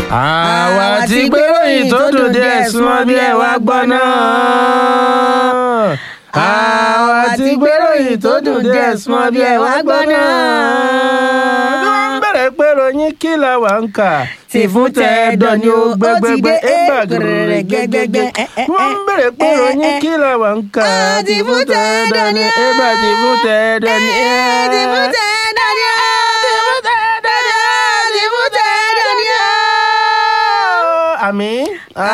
àwa ti gbé ròyìn tó dùn díẹ̀ súnmọ́ bí ẹ wá gbọ́ náà. àwa ti gbé ròyìn tó dùn díẹ̀ súnmọ́ bí ẹ wá gbọ́ náà. bí wọ́n ń bẹ̀rẹ̀ pé ròyìn kí la wà ń kà. Tì fún tẹ̀dọ̀ ni ó gbẹgbẹgbẹ ó ti dé, ẹgbà eh, gẹrẹ gẹgẹgẹ. eh, eh, wọ́n ń bẹ̀rẹ̀ pé eh, ròyìn eh, kí la wà ń kà. Ah, tì fún tẹ̀dọ̀ ni ó. ẹgbà tì fún tẹ̀dọ̀ ni. Ti fún tẹ̀dọ̀ ni ó. Ti fún tẹ̀dọ̀ ni ó. Ti fún tẹ̀dọ̀ ni ó. àmín.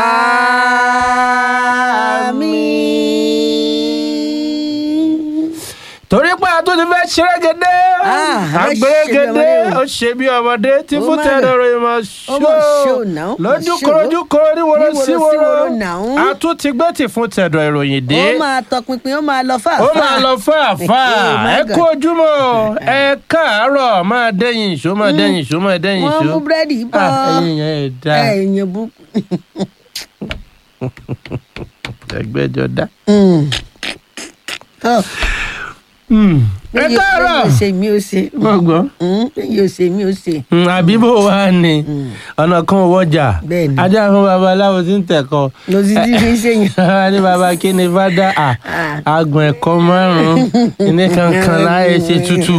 Àmín. torí pé a tún ti fẹ́ ṣerégedé Ah, a fẹ́ ṣe bí agbèrègedé ọmọdé o. ó ṣe bí ọmọdé tí Ó fún mà tẹ̀lé lọ. ròyìn mọ̀ Ó mọ̀ ṣó náà, ṣó mọ̀ lójú ṣó. korojú koro níwòrò Níwòrò síwòrò síwòrò náà. a tún ti gbé tì fún tẹ̀dọ̀ ìròyìn dé Ó máa tọpinpin, ó máa lọ fàáfàá. ó máa lọ fàáfà Oh my ẹ God. kú ojúmọ́ ẹ káàárọ̀ máa dẹ́yìn ìṣó máa dẹ́yìn ìṣó máa dẹ́yìn Wọ́n ìṣó mú búrẹ́dì bọ̀. Ah, ẹ̀yin yẹn ẹ̀ dá Ẹ̀yìn bú. ẹgbẹ́jọ dá. Mm. Oh, Hmm. ẹ bẹ́ẹ̀ káàárọ̀ yóò ṣe mí ó ṣe. gbọ̀ngbọ̀n. Mm, bẹ́ẹ̀ yóò ṣe mí ó ṣe. Mm, àbí bó wà ní ọ̀nà kan ò wọ́jà Bẹ́ẹ̀ ni. ajá fún babaláwo tí ń tẹ̀kọ́ Lọ sí tí fi ń ṣèyàn. ní baba kí ni fada à agbọ̀n ẹ̀kọ́ márùn-ún ní kankan láyé ṣe tútù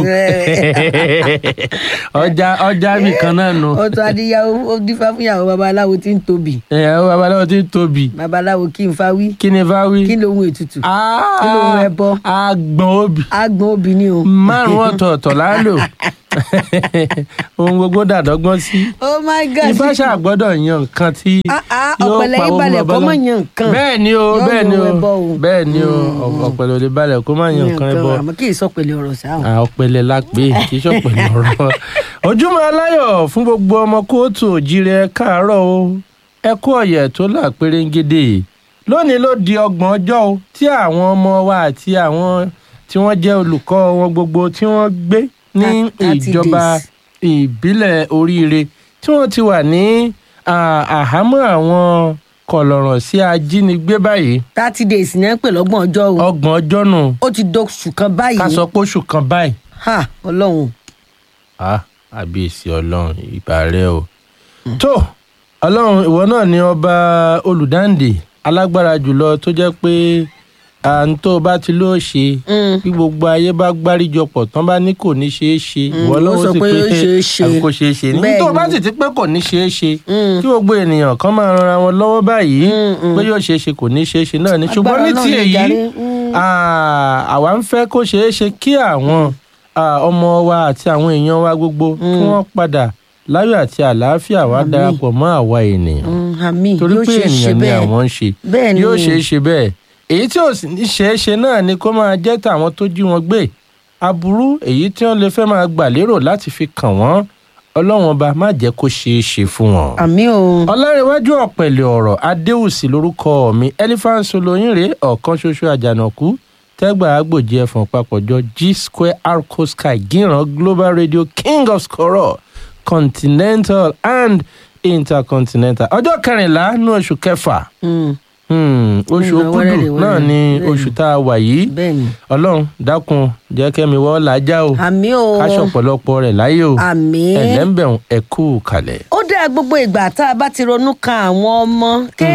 ọjà ọjà bì kan náà nù Ọ̀tọ̀ adíyàwó ó dífá fún ìyàwó babaláwo tí ń tóbi. ìyàwó babaláwo tí ń tóbi Babaláwo kí n fa wí. kí ni bá wí. Kí lóhun ètùtù? Ah, kí lóhun ẹbọ? agbọ̀n obì Agbọ̀n obì ni o. márùn-ún ọ̀tọ̀ọ̀tọ̀ lálò ohun gbogbo dàdọ́gbọ́n sí. Oh my God. ifá ṣàgbọ́dọ̀ yan nǹkan tí Ah, ah, yóò ọ̀pẹ̀lẹ̀ pa yín owó balẹ̀ bàbá kó lọ. má yan nǹkan. bẹ́ẹ̀ ni o Yóò bẹ́ẹ̀ ni yan o ẹbọ o. bẹ́ẹ̀ ni o ọ̀pẹ̀lẹ̀ ò lè balẹ̀ kó má yan nǹkan ẹbọ àmọ́ kì í sọ pẹ̀lú ọ̀rọ̀ sáà. Ah, ọ̀pẹ̀lẹ̀ la pé kì í ṣọ̀pẹ̀lẹ̀ ọ̀rọ̀ ojúmọ́ aláyọ̀ fún gbogbo ọmọ kóòtù òjìrè káàárọ̀ o ẹ kú ọ̀yẹ̀ tó là pérégede lónìí ló di ọgbọ̀n ọjọ́ o tí àwọn ọmọ wa àti àwọn tí wọ́n jẹ́ olùkọ́ wọn gbogbo tí wọ́n gbé ní Thirty ìjọba days. ìbílẹ̀ oríire tí wọ́n ti wà ní ah, àhámọ́ àwọn kọ̀lọ̀rọ̀ sí ajínigbé báyìí thirty days ní ẹ ń pè lọ́gbọ̀n ọjọ́ o. ọgbọ̀n ọjọ́ nù ó ti dóṣù kan báyìí. ká sọ pé oṣù kan báyìí ha ọlọ́run. ah àbíyèsí ọlọ́run ìgbà rẹ o. tó ọlọ́run ìwọ náà ni ọba olùdáǹdè alágbára jùlọ tó jẹ́ pé à ń tó o bá ti lóò ṣe Mm. bí gbogbo ayé bá gbáríjọpọ̀ tán bá ní kò ní ṣeé ṣe ìwọ ó lọ́wọ́ sọ sì pé pé ó ṣeé ṣe. àbí kò ṣeé ṣe ní Bẹ́ẹ̀ tó o bá ni. sì ti pé kò ní ṣeé ṣe Mm. kí gbogbo ènìyàn kan máa ranra wọn lọ́wọ́ báyìí Mm, mm. pé yóò ṣeé ṣe kò ní ṣeé ṣe náà ni ṣùgbọ́n ní Agbára ti náà ni èyí jàre. Mm. Ah, àwa ń fẹ́ kó ṣeé ṣe kí àwọn ah, ọmọ wa àti àwọn èèyàn wa gbogbo kí wọ́n padà láyọ̀ àti àlàáfíà wá Àmín. darapọ̀ mọ́ àwa ènìyàn Mm, àmín torí yóò pé ṣe é ṣe ènìyàn ni bẹ́ẹ̀. àwọn ń ṣe Bẹ́ẹ̀ ni. yóò ṣeé ṣe bẹ́ẹ̀ èyí tí ò sì ní ṣeé ṣe náà ni kó máa jẹ́ tàwọn tó jí wọn gbé aburú èyí tí wọ́n lè fẹ́ máa gbà lérò láti fi kàn wọ́n ọlọ́run ọba má jẹ́ kó ṣeé ṣe fún wọn àmín o. ọlárẹ̀wájú ọ̀pẹ̀lẹ̀ ọ̀rọ̀ adéwùsì lórúkọ mi elephant soloyinre ọ̀kan ṣoṣo àjànàkú tẹ́gbà agbòjì ẹ̀fọ̀n papọ̀jọ g square arco sky gíran global radio king of scoror continental and intercontinental ọjọ́ kẹrìnlá ní oṣù kẹfà Mm, hmm, oṣù Ìgbà òkúdù wẹ́rẹ́dẹ̀wẹ́rẹ́. náà ni Bẹ́ẹ̀ni. oṣù tá a wà yìí bẹ́ẹ̀ ni. ọlọ́run dákun jẹ́ kẹ́mi wọ́n làájá o àmín o. káṣọ ọ̀pọ̀lọpọ̀ rẹ̀ láyé o àmín. ẹ̀lẹ́mbẹ̀rún ẹ̀kú kalẹ̀. ó dáa gbogbo ìgbà tá a bá ti ronú kan àwọn ọmọ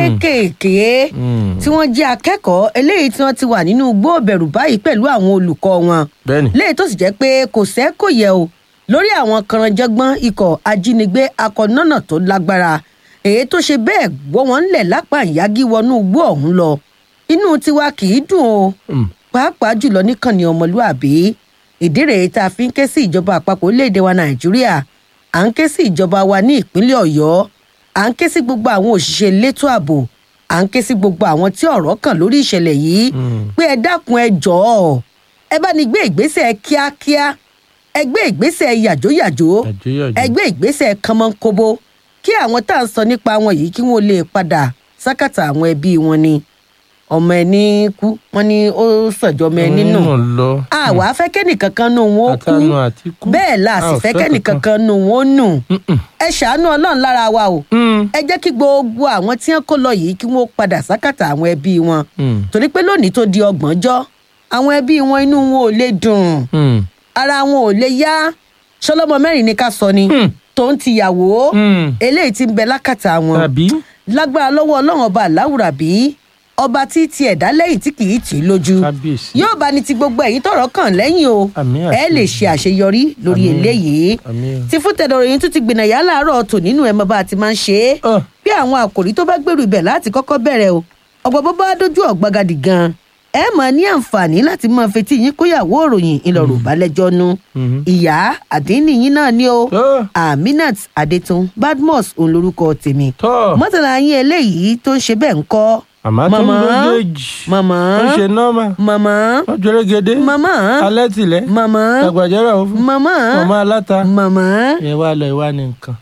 kéékèèké Hmm. tí wọ́n jẹ́ akẹ́kọ̀ọ́ eléyìí tí wọ́n ti wà nínú igbó òbẹ̀rù báyìí pẹ̀lú àwọn olùkọ́ wọn bẹ́ẹ̀ni léyìí tó sì jẹ́ pé kò sẹ́ kò yẹ o lórí àwọn kànrànjọ́gbọ́n ikọ̀ ajínigbé akọ̀nọ́nà tó lágbára èyí tó ṣe bẹ́ẹ̀ gbọ́ wọn ńlẹ̀ lápá ìyági wọnú igbó ọ̀hún lọ inú tiwa kì í dùn o Hmm. pàápàá jùlọ níkànnì ọmọlúàbí ìdí rèé tá a fi ń ké sí ìjọba àpapọ̀ orílẹ̀-èdè wa nàìjíríà à ń ké sí ìjọba wa ní ìpínlẹ̀ ọ̀yọ́ à ń ké sí gbogbo àwọn òṣìṣẹ́ elétò ààbò à ń ké sí gbogbo àwọn tí ọ̀rọ̀ kàn lórí ìṣẹ̀lẹ̀ yìí pé ẹ dákun ẹ jọ̀ọ́ ẹ bá ní gbé ìgbésẹ̀ kíákíá ẹ gbé ìgbésẹ̀ yàjóyàjó Yàjóyàjó. ẹ gbé ìgbésẹ̀ kánmọ́nkóbó kí àwọn tá à ń sọ nípa wọn yìí kí wọ́n lè padà sákàtà àwọn ẹbí wọn ni ọmọ ẹni kú wọn ni ó sànjọ ọmọ ẹni nù Òun lọ. àwa fẹ́ kẹ́nìkankan nù wọn ó kú Àtànù àti kú. bẹ́ẹ̀ la A sì ò fẹ́ fẹ́ kẹ́nìkankan nù wọn ó nù Mm-mm. ẹ ṣàánú ọlọ́run lára wa o Mm. ẹ jẹ́ kí gbogbo àwọn tí wọ́n kó lọ yìí kí wọ́n padà sákàtà àwọn ẹbí wọn Mm. torí pé lónìí tó di ọgbọ̀njọ́ àwọn ẹbí wọn inú wọn ò lè dùn Mm. ara wọn ò lè yá ṣọlọ́mọ mẹ́rin ni ká sọ ni Hmm. tòun ti yàwó Mm. eléyìí ti ń bẹ lákàtà wọn tàbí lágbára lọ́wọ́ ọlọ́run ọba aláwùrà bí ọba tí ti ẹ̀dá lẹ́yìn tí kì í tì í lójú kábíyèsí. yóò bá ní ti gbogbo ẹ̀yin tọ̀rọ̀ kàn lẹ́yìn o Àmín ẹ àṣẹ. lè ṣe àṣeyọrí lórí Àmín. eléyìí Àmín. ti fún tẹ̀dọ̀rọ̀ yìí tún ti gbìnàyà láàárọ̀ tò nínú ẹ̀ mọ́ bá a ti máa ń ṣe é Ọ̀. bí àwọn àkòrí tó bá gbèrú ibẹ̀ láti kọ́kọ́ bẹ̀rẹ̀ o ọ̀gbọ̀n bó bá dójú ọ̀gbagadì gan ẹ máa ní àǹfààní láti máa fetí yín kóyàwó òròyìn ìlọrọ̀ balẹ̀jọ́ nu Mhm. ìyá àdínní yín náà ni o Ọ̀. aminat adetun badmus òun lorúkọ tèmi tọ́ mọ́tàlá yín eléyìí tó ń ṣe bẹ́ẹ̀ ń kọ́ àmọ́ tó ń lójoojì màmá ó ṣe nọ́ọ̀mà màmá ó jẹ́rẹ́gẹ́dẹ́ màmá alẹ́ tìlẹ̀ màmá àgbàjẹ́rà ó fún màmá ọmọ aláta màmá ẹ wá lọ ìwá ní nǹkan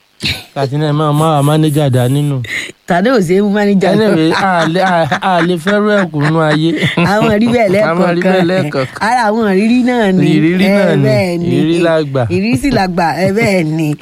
àti náà máa máa mánéjà dá nínú tàdé òsè mú mánéjà anyway a lè- a- a lè fẹ́rù ẹ̀kú nú ayé àwọn rí bẹ́ẹ̀ Àwọn rí bẹ́ẹ̀ lẹ́ẹ̀kọ̀ọ̀kan lẹ́ẹ̀kọ̀ọ̀kan. ara àwọn ìrírí náà ni Ìrírí ẹ, náà ni. bẹ́ẹ̀ Ìrírí la gbà. ìrírí sì la gbà ẹ bẹ́ẹ̀ ni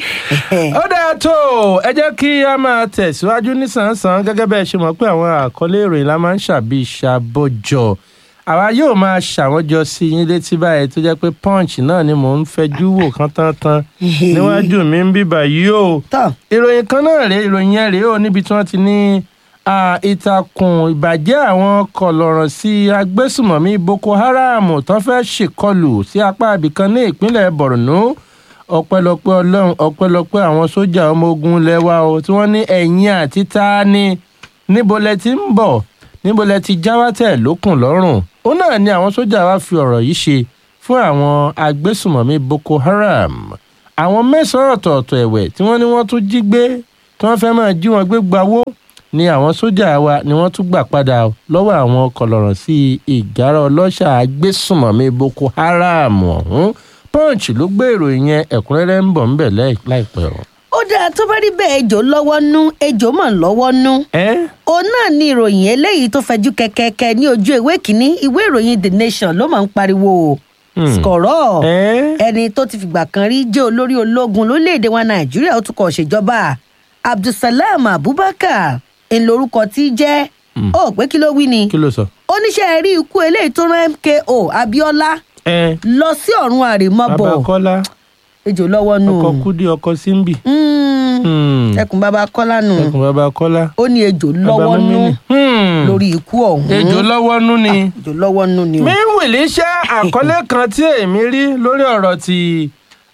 ó dáa tó o, ẹ jẹ́ kí a máa tẹ̀síwájú nísànsán gẹ́gẹ́ bẹ́ẹ̀ ṣe mọ̀ pé àwọn àkọlé ìròyìn la máa ń ṣàbí ìṣàbọ̀jọ̀ àwa yóò máa ṣàwọn jọ sí yín létí báyìí tó jẹ́ pé punch náà ni mò ń fẹjú wò kán tán tán níwájú mi ń bíbà yìí o tọ́ ìròyìn kan náà rèé ìròyìn yẹn rèé o níbi tí wọ́n ti ní ah, ìtàkùn ìbàjẹ́ àwọn kọlọ̀rọ̀ sí agbésùmọ̀mí boko haram tó fẹ́ ṣèkọlù sí apá ibìkan ní ìpínlẹ̀ borno ọpẹ́lọpẹ́ ọlọ́run ọpẹ́lọpẹ́ àwọn sójà ọmọ ogun lẹ́wà o tí wọ́n ní ẹ̀yìn àti ta ni níbo lẹ ti ń bọ̀ níbo lẹ ti jáwátẹ̀ lókùn lọ́rùn ó náà ni àwọn sójà wa fi ọ̀rọ̀ yìí ṣe fún àwọn agbésùmọ̀mí boko haram àwọn mẹ́sàn-án ọ̀tọ̀ọ̀tọ̀ ẹ̀wẹ̀ tí wọ́n ní wọ́n tún jí gbé tí wọ́n fẹ́ máa jí wọn gbé gbawó ni àwọn sójà wa ni wọ́n tún gbà padà lọ́wọ́ àwọn kọlọ̀rọ̀ sí ìgárá ọlọ́ṣà agbésùmọ̀mí boko haram ọ̀hún punch ló gbé ìròyìn yẹn ẹ̀kúnrẹ́rẹ́ ń bọ̀ ńbẹ̀ láì- láìpẹ́ o. ó dáa tó bá rí bẹ́ẹ̀ ejò lọ́wọ́ nú ejò mọ̀ lọ́wọ́ nú ẹ́ òun náà ni ìròyìn eléyìí tó fẹjú kẹkẹkẹ ní ojú ìwé kínní ìwé ìròyìn the nation ló máa ń pariwo o Hmm. skọ̀rọ̀ ẹ́ ẹni tó ti fìgbà kan rí jẹ́ olórí ológun lórílẹ̀‐èdè wa nàìjíríà ó tún kọ̀ ṣèjọba abdulsalam abubakar ń lorúkọ tí í jẹ́ ó pé kí ló wí ni kí ló sọ. oníṣẹ́ rí ikú eléyìí tó rán mko abiola ẹ lọ sí ọ̀run àrèmabọ̀ bàbá kọ́lá ejò lọ́wọ́ nù ọkọ̀ kúdí ọkọ̀ símbì. Mm, Hmm. ẹkùn bàbá kọ́lá nù ẹkùn bàbá kọ́lá. ó ní ejò bàbá lọ́wọ́ nù Múmínì. Hmm. lórí ikú ọ̀hún ejò lọ́wọ́ nú ni. ejò lọ́wọ́ nù ni o. míwìlì iṣẹ́ àkọlé kan tí èmi rí lórí ọ̀rọ̀ ti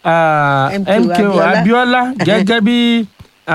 ah, MKO MKO Abiola. Abiola gẹ́gẹ́ bí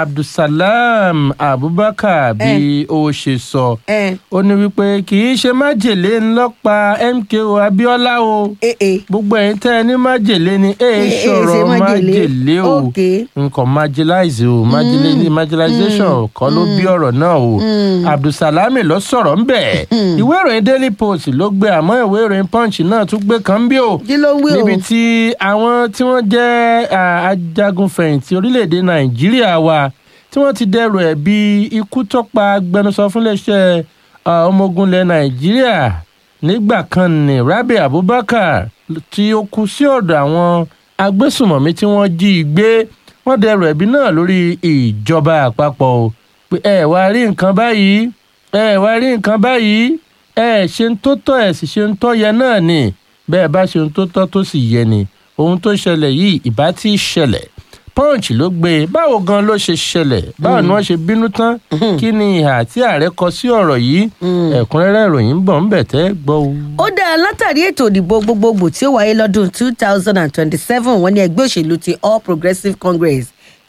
Abdulsalam Abubakar bí ó ṣe sọ ẹ ó ní wípé kì í ṣe májèlé ńlọ́pa MKO Abiola o ẹ ẹ gbogbo ẹ̀yin tẹ́ ẹ ní májèlé ni ẹ Eh, eh, sọ̀rọ̀ ṣe májèlé. májèlé o Okay. nǹkan marginalize o marginalize marginalization kọ́ ló bí ọ̀rọ̀ náà o abdulsalami ló sọ̀rọ̀ ńbẹ̀ ìwé ìròyìn daily post ló gbé àmọ́ ìwé ìròyìn punch náà tún gbé kan bí o kí ló ń wí o. níbi tí àwọn tí wọ́n jẹ́ ah, ajagunfẹ̀yìntì orílẹ̀-èdè nàìjíríà wa tí wọ́n ti dẹrù ẹ̀ bí ikú tó pa agbẹnusọ fún iléeṣẹ́ ah, ọmọ ogun ilẹ̀ nàìjíríà nígbà kan ní rabi abubakar tí ó kú sí ọ̀dọ̀ àwọn agbésùmọ̀mí tí wọ́n jí i gbé wọ́n dẹrù ẹ̀bí náà lórí ìjọba àpapọ̀ o pé ẹ wá rí nǹkan báyìí ẹ wá rí nǹkan báyìí ẹ ṣe ń tó tọ́ ẹ sì ṣe ń tọ́ yẹ náà ni bẹ́ẹ̀ bá ṣe ń tó tọ́ tó sì yẹ ni ohun tó ṣẹlẹ̀ yìí ìbá tí ì ṣẹlẹ̀ punch ló gbé e báwo gan ló ṣe ṣẹlẹ̀ báwo ni wọ́n ṣe bínú tán kí ni ìhà tí ààrẹ kọ sí ọ̀rọ̀ yìí ẹ̀kúnrẹ́rẹ́ ìròyìn ń bọ̀ ń bẹ̀ tẹ́ gbọ́ o. ó dáa látàrí ètò ìdìbò gbogbogbò tí ó wáyé lọ́dún two thousand and twenty-seven wọ́n ní ẹgbẹ́ òṣèlú ti all progressives congress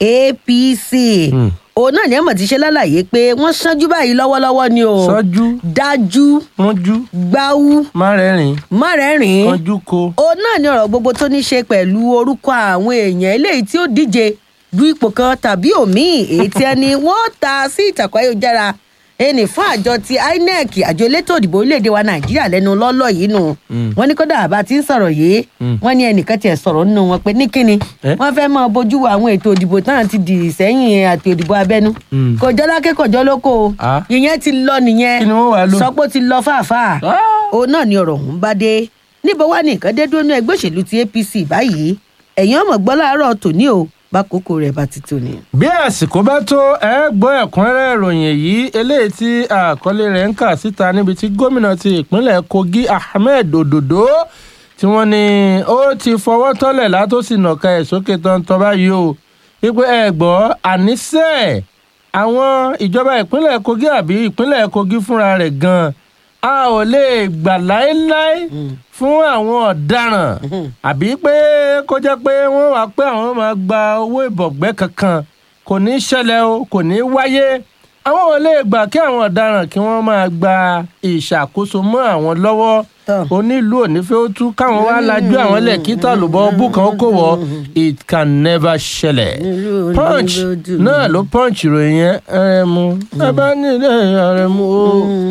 apc òun náà ní ẹ̀mọ̀ ti ṣe lálàyé pé wọ́n ṣánjú báyìí lọ́wọ́lọ́wọ́ ni o sọ́jú dájú rúnjú gbáwú márẹ́rìn márẹ́rìn kánjú ko. òun náà ní ọ̀rọ̀ gbogbo tó ní ṣe pẹ̀lú orúkọ àwọn èèyàn eléyìí tí ó díje du ipò kan tàbí òmíì èyí tí ẹni wọ́n ta sí ìtàkùn ayélujára ẹnì fún àjọ ti inec àjọ elétò òdìbò orílẹ̀-èdè wa nàìjíríà lẹ́nu lọ́lọ́ yìí nù wọ́n ní kódà àbá tí ń sọ̀rọ̀ yìí wọ́n ní ẹnìkan tiẹ̀ sọ̀rọ̀ nínú wọn pé ní kíni Eh? wọ́n fẹ́ máa bójú wo àwọn ètò òdìbò táwọn ti dì sẹ́yìn àti òdìbò abẹ́nú Mm. kọjọ́ lákẹ́ kọjọ́ lóko o Ah. ìyẹn ti lọ nìyẹn Kí ni wọ́n wá lò? sọ pé ó ti lọ fàáfàá Ah. òun náà ni ọ̀rọ̀ ọ̀hún bá dé níbo wá ní nǹkan dé dúró ní ẹgbẹ́ òṣèlú ti apc báyìí ẹ̀yin ọmọ gbọ́ láàárọ̀ tòní o bákòókò rẹ̀ bá ti tò ní. bí àsìkò bá tó ẹ gbọ́ ẹ̀kúnrẹ́rẹ́ ìròyìn èyí eléyìí tí àkọlé rẹ̀ ń kà síta níbi tí gómìnà ti ìpínlẹ̀ kogi ahmed ododo tí wọ́n ní ó ti fọwọ́ tọ́lẹ̀ látòsí nàka ẹ̀ sókè tọ́ntọ́n báyìí o wípé ẹ gbọ́ àníṣe àwọn ìjọba ìpínlẹ̀ kogi àbí ìpínlẹ̀ kogi fúnra rẹ̀ gan-an a ò lè gbà láéláé fún àwọn ọ̀daràn àbí pé kó jẹ́ pé wọ́n wá pé àwọn máa gba owó ìbọ̀gbẹ́ kankan kò ní í ṣẹlẹ̀ o kò ní í wáyé àwọn ò lè gbà kí àwọn ọ̀daràn kí wọ́n máa gba ìṣàkóso mọ́ àwọn lọ́wọ́ Tọ́. onílù onífẹ́ ó tú káwọn wá lajú àwọn lẹ̀ kí tàlùbọ̀ bú kan ó kò wọ́ it can never ṣẹlẹ̀ Onílù onífẹ́ punch ó tú. náà ló punch ìròyìn yẹn ẹrẹ̀mú ẹ bá nílé ẹrẹ̀mú o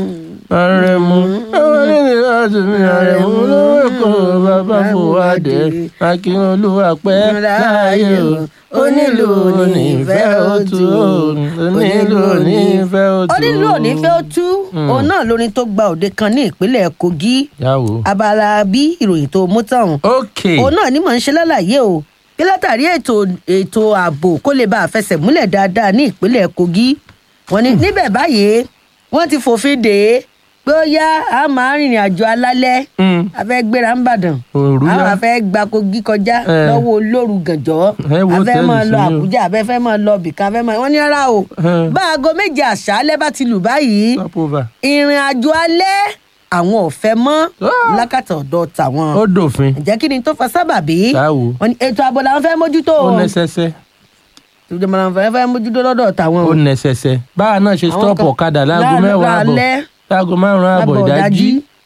àrẹ̀mú ẹwọ́n nílé láti mi àrẹ̀mú lówó èkó bàbá fòwádé akínolúwa pẹ́ láàyè o onílù onífẹ́ ó tú o onílù onífẹ́ ó tú o. onílù onífẹ́ ó tú òun náà lórin tó gba òde kan ní ìpínlẹ̀ kogi yàwó. abala bí ìròyìn tó mú tán ok òun náà ni mò ń ṣe lálàyé o bí látàrí ètò ètò ààbò kó lè bá a fẹsẹ̀ múlẹ̀ dáadáa ní ìpínlẹ̀ kogi wọ́n ní níbẹ̀ báyìí wọ́n ti fòfin dè é pé ó yá a máa rìnrìn àjò alálẹ́ Mm. a fẹ́ gbéra ń bàdàn Òru àwọn yá. a fẹ́ gba kogi kọjá Eh. lọ́wọ́ olóru gànjọ́ Eh, wo a fẹ́ tẹ́lẹ̀ máa lọ sí ni o. àbújá a fẹ́ fẹ́ máa lọ bìkan a fẹ́ máa wọ́n ní rárá o Eh. bá aago méje àṣálẹ́ bá ti lù báyìí stop over. ìrìn àjò alẹ́ àwọn ò fẹ́ mọ́ Ah. lákàtà ọ̀dọ̀ tàwọn ó dòfin. ǹjẹ́ kí ni tó fa sábàbí Táwo. wọ́n ní ètò ààbò làwọn fẹ́ mójútó ó o nẹsẹsẹ. ìjọba làwọn fẹ́ fẹ́ mójútó lọ́dọ̀ tàwọn ó nẹsẹsẹ. báwa náà ṣe Àwọn stop kan- ọ̀kadà láago láàárọ̀ mẹ́wàá àbọ̀ alẹ́, láago márùn-ún àbọ̀ lábọ̀ ìdájí.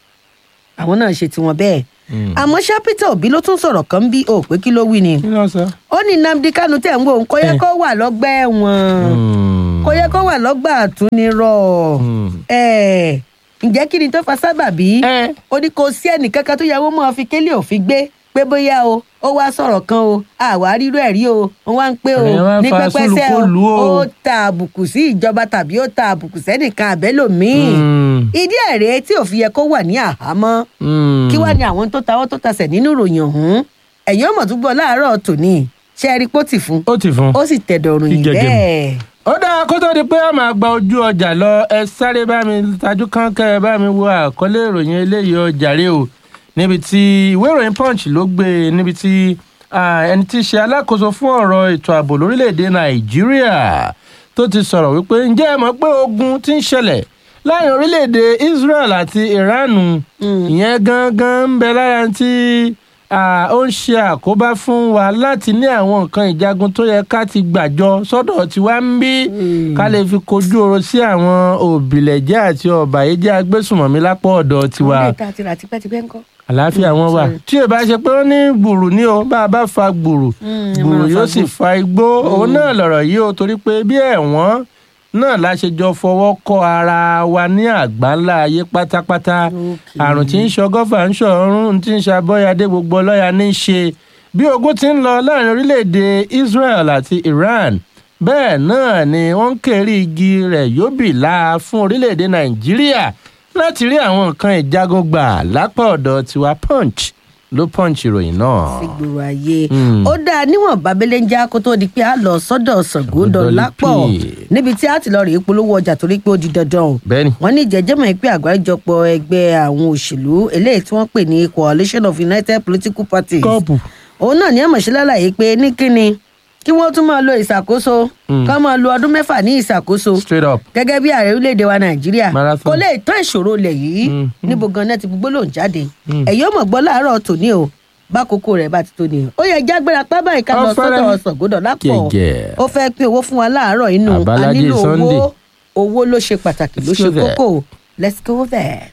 àwọn náà ṣe tiwọn bẹ́ẹ̀ Mm. àmọ́ ṣá Peter Obi ló tún sọ̀rọ̀ kan bí o pé kí ló wí ni kí ló sọ. ó ní Nnamdi Kanu tẹ̀ ń wò ó kó yẹ Eh. kó wà lọ́gbà ẹ̀wọ̀n Mm. kó yẹ kó wà lọ́gbà àtúnirọ̀ Mm. ẹ̀ ǹjẹ́ kí ni tó fa sábàbí Eh. ó ní kò sí ẹnìkankan tó yẹ wọ́n máa fi kélé òfin gbé pé bóyá o ó wá sọ̀rọ̀ kan o àwa rírú ẹ̀ rí o wọ́n wá ń pé o Ẹ̀yin wá ń ní fa pẹ́pẹ́sẹ́ sùlùkùlù o. ó ta àbùkù sí ìjọba tàbí ó ta àbùkù sẹ́nìkan àbẹ́lòmíì Mm. ìdí ẹ̀ rèé tí òfin yẹ kó wà ní àhámọ́ Mm. kí wá ní àwọn tó tawọ́ tó tasẹ̀ nínú ìròyìn ọ̀hún ẹ̀yin ọmọ tó gbọ́ láàárọ̀ tòní ṣe é rí pọ́tì fún ó ti fún. ó sì tẹ̀dọ̀ ròyìn Ìjẹ̀gẹ̀mù. bẹ́ẹ̀. ó dáa kó tó di pé a máa gba ojú ọjà lọ ẹ sáré bá mi tajú kánkẹ́ ẹ bá mi wo àkọlé ìròyìn eléyìí ọjà rè o níbi tí ìwé ìròyìn punch ló gbé e níbi tí ah, ẹni tí í ṣe alákòóso fún ọ̀rọ̀ ètò ààbò lórílẹ̀‐èdè nàìjíríà tó ti sọ̀rọ̀ wípé ǹjẹ́ ẹ mọ̀ pé ogun ti ń ṣẹlẹ̀ láàrin orílẹ̀‐èdè israel àti iran ìyẹn gangan ń bẹ lára tí ah, ó ń ṣe àkóbá fún wa láti ní àwọn nǹkan ìjagun tó yẹ ká ti gbàjọ sọ́dọ̀ tiwa ń bí ká lè fi kojú ọ̀rọ̀ sí àwọn òbílẹ̀jẹ́ àti ọ̀bàyéjẹ́ agbésùmọ̀mí lápò ọ̀dọ̀ tiwa àwọn ilé ìta àti rà tipẹ́tipẹ́ ńkọ́. àlàáfíà wọn wà sorry. tí ò bá ṣe pé ó ní gbùrù ní o bá a bá fa gbùrù Mm, ẹ gbùrù máa yóò fa sì gbùrù. fa igbó òun náà lọ̀rọ̀ yìí o torí pé bí ẹ̀wọ̀n náà la ṣe jọ fọwọ́ kọ́ ara wa ní àgbáńlá ayé pátápátá Okay. àrùn tí ń ṣọgọ́fà ń ṣọ̀run tí ń ṣàbọ̀yàdé gbogbo ọlọ́yà ní í ṣe bí ogun ti ń lọ láàrin orílẹ̀-èdè Israel àti Iran bẹ́ẹ̀ náà ni wọ́n ń kéré igi rẹ̀ yóbì láà fún orílẹ̀-èdè Nàìjíríà láti rí àwọn nǹkan ìjagun gbà lápá ọ̀dọ̀ tiwa punch ló punch ìròyìn náà. sí gbòòrò ayé Mm. ó dáa níwọ̀n babẹ́lẹ́ ń já kó tó di pé a lọ sọ́dọ̀ Ṣàngódọ̀ lápọ̀ Dọ̀lípì. níbi tí a ti lọ rèé polówó ọjà torí pé ó di dandan o bẹ́ẹ̀ni wọ́n ní ìjẹ́jẹ́mọ̀ pé àgbáríjọpọ̀ ẹgbẹ́ àwọn òṣèlú eléyìí tí wọ́n pè ní coalition of united political parties kọ́ọ̀pù òun náà ní àmọ̀ṣẹ́ lálàyé pé ní kíni kí wọ́n tún máa lo ìṣàkóso Mm. ká máa lo ọdún mẹ́fà ní ìṣàkóso straight up gẹ́gẹ́ bí ààrẹ orílẹ̀-èdè wa nàìjíríà Marathon. kò lè tán ìṣòro ilẹ̀ yìí Mm, níbo gan-an ti gbogbo lòún jáde Mm. ẹ̀yọ́ mọ̀ gbọ́ láàárọ̀ tòní o bákòókò rẹ̀ bá ti tó ni ó yẹ jágbéra pábà ìka lọ Ọ̀fẹ́rẹ́. sọ́dọ̀ Ṣàngódọ̀ lápọ̀ Gẹ̀gẹ̀. ó fẹ́ pín owó fún wa láàárọ̀ inú a Àbálájé nílò owó Sunday. owó ló ṣe pàtàkì ló Let's ṣe go there. kókó let's go there.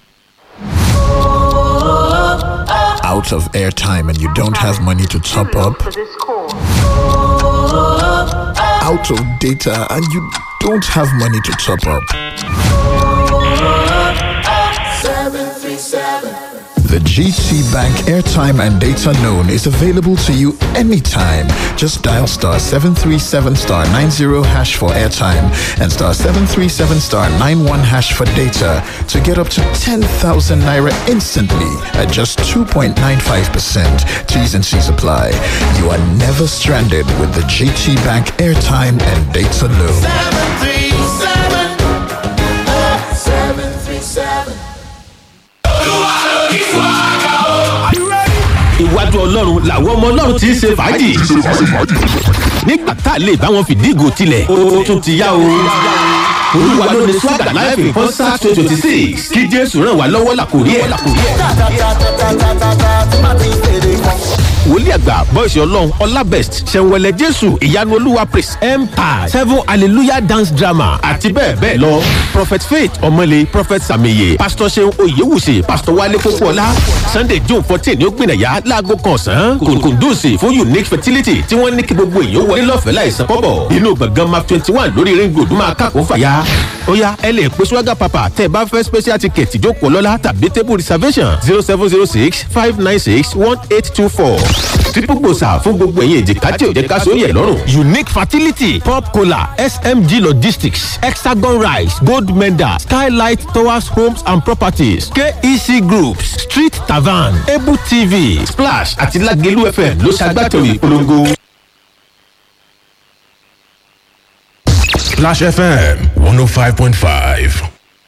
out of airtime and you don't have money to top up, out of data and you don't have money to top up. The GT Bank airtime and data loan is available to you anytime. Just dial star 737 star 90 hash for airtime and star 737 star 91 hash for data to get up to 10,000 naira instantly at just 2.95%. T's and C's apply. You are never stranded with the GT Bank airtime and data loan. iwájú ọlọ́run làwọn ọmọ ọlọ́run ti ń ṣe fàájì. nígbà tá a lè bá wọn fìdí ìgò tilẹ̀ ó tún ti yá o. olúwa ló ní swagger life in concert twenty twenty six kí jésù ràn wá lọ́wọ́ làkòrí ẹ̀. wòlíì àgbà bọ́ìsì ọlọ́run ọlábẹ́st ṣẹ̀wẹ̀lẹ̀ jésù ìyanu olúwa praise empire seven hallelujah dance drama àti bẹ́ẹ̀ bẹ́ẹ̀ lọ prophet faith ọmọlé prophet sàmìyẹ pastor seun oyewusi pastor wale kókóọlá sunday june fourteen ní ó gbìnàyà láago kan ọ̀sán kùndùsì fún unique fertility tí wọ́n ní kí gbogbo èèyàn wọlé lọ́fẹ̀ẹ́ láìsan kọ́bọ̀ inú gbọ̀ngàn map twenty one lórí ring road máa kàkó fàyà ó yá ẹ lè pe swaga papa tẹ́ ẹ bá fẹ́ special ticket ìjókòó lọ́la tàbí table reservation zero seven zero six five nine six one eight two four triple gbòòsà fún gbogbo ẹ̀yìn èjìká tí ò jẹ́ ká sóyè lọ́rùn. unique fertility pop cola smg logistics hexagon rice gold medal skylight towers homes and properties kec groups street tavern ebu tv splash àti lagelu fm ló ṣàgbàtẹ̀wé ìpolongo. Splash FM 105.5.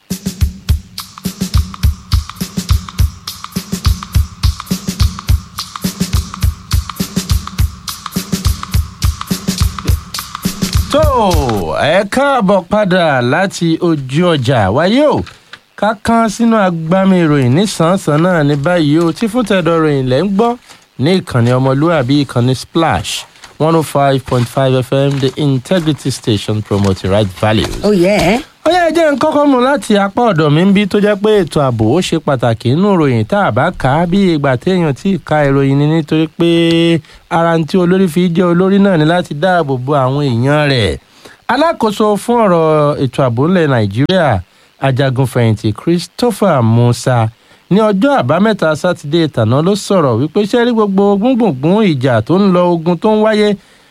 tó ẹ káàbọ̀ padà láti ojú ọjà wáyé o ká kán sínú agbami ìròyìn nísànsán náà ní báyìí o tí fún tẹ̀dọ̀ ròyìn lẹ́ ń gbọ́ ní ìkànnì ọmọlúwàbí ìkànnì splash one oh five point five fm the integrity station promoting right values. ó yẹ ó yẹ jẹ́ ń kọ́kọ́ mu láti apá ọ̀dọ̀ mi ń bí tó jẹ́ pé ètò ààbò ó ṣe pàtàkì nínú ìròyìn tá a bá kà á bí ìgbà téèyàn tí ì ka ìròyìn ni nítorí pé ara ń tí olórí fi jẹ́ olórí náà ni láti dáàbò bo àwọn èèyàn rẹ̀ alákòóso fún ọ̀rọ̀ ètò ààbò ńlẹ̀ nàìjíríà ajagunfẹ̀yìntì christopher musa ní ọjọ́ àbámẹ́ta sátidé tàná ló sọ̀rọ̀ wípé sẹ́rí gbogbo gbùngbùngbùn ìjà tó ń lọ ogun tó ń wáyé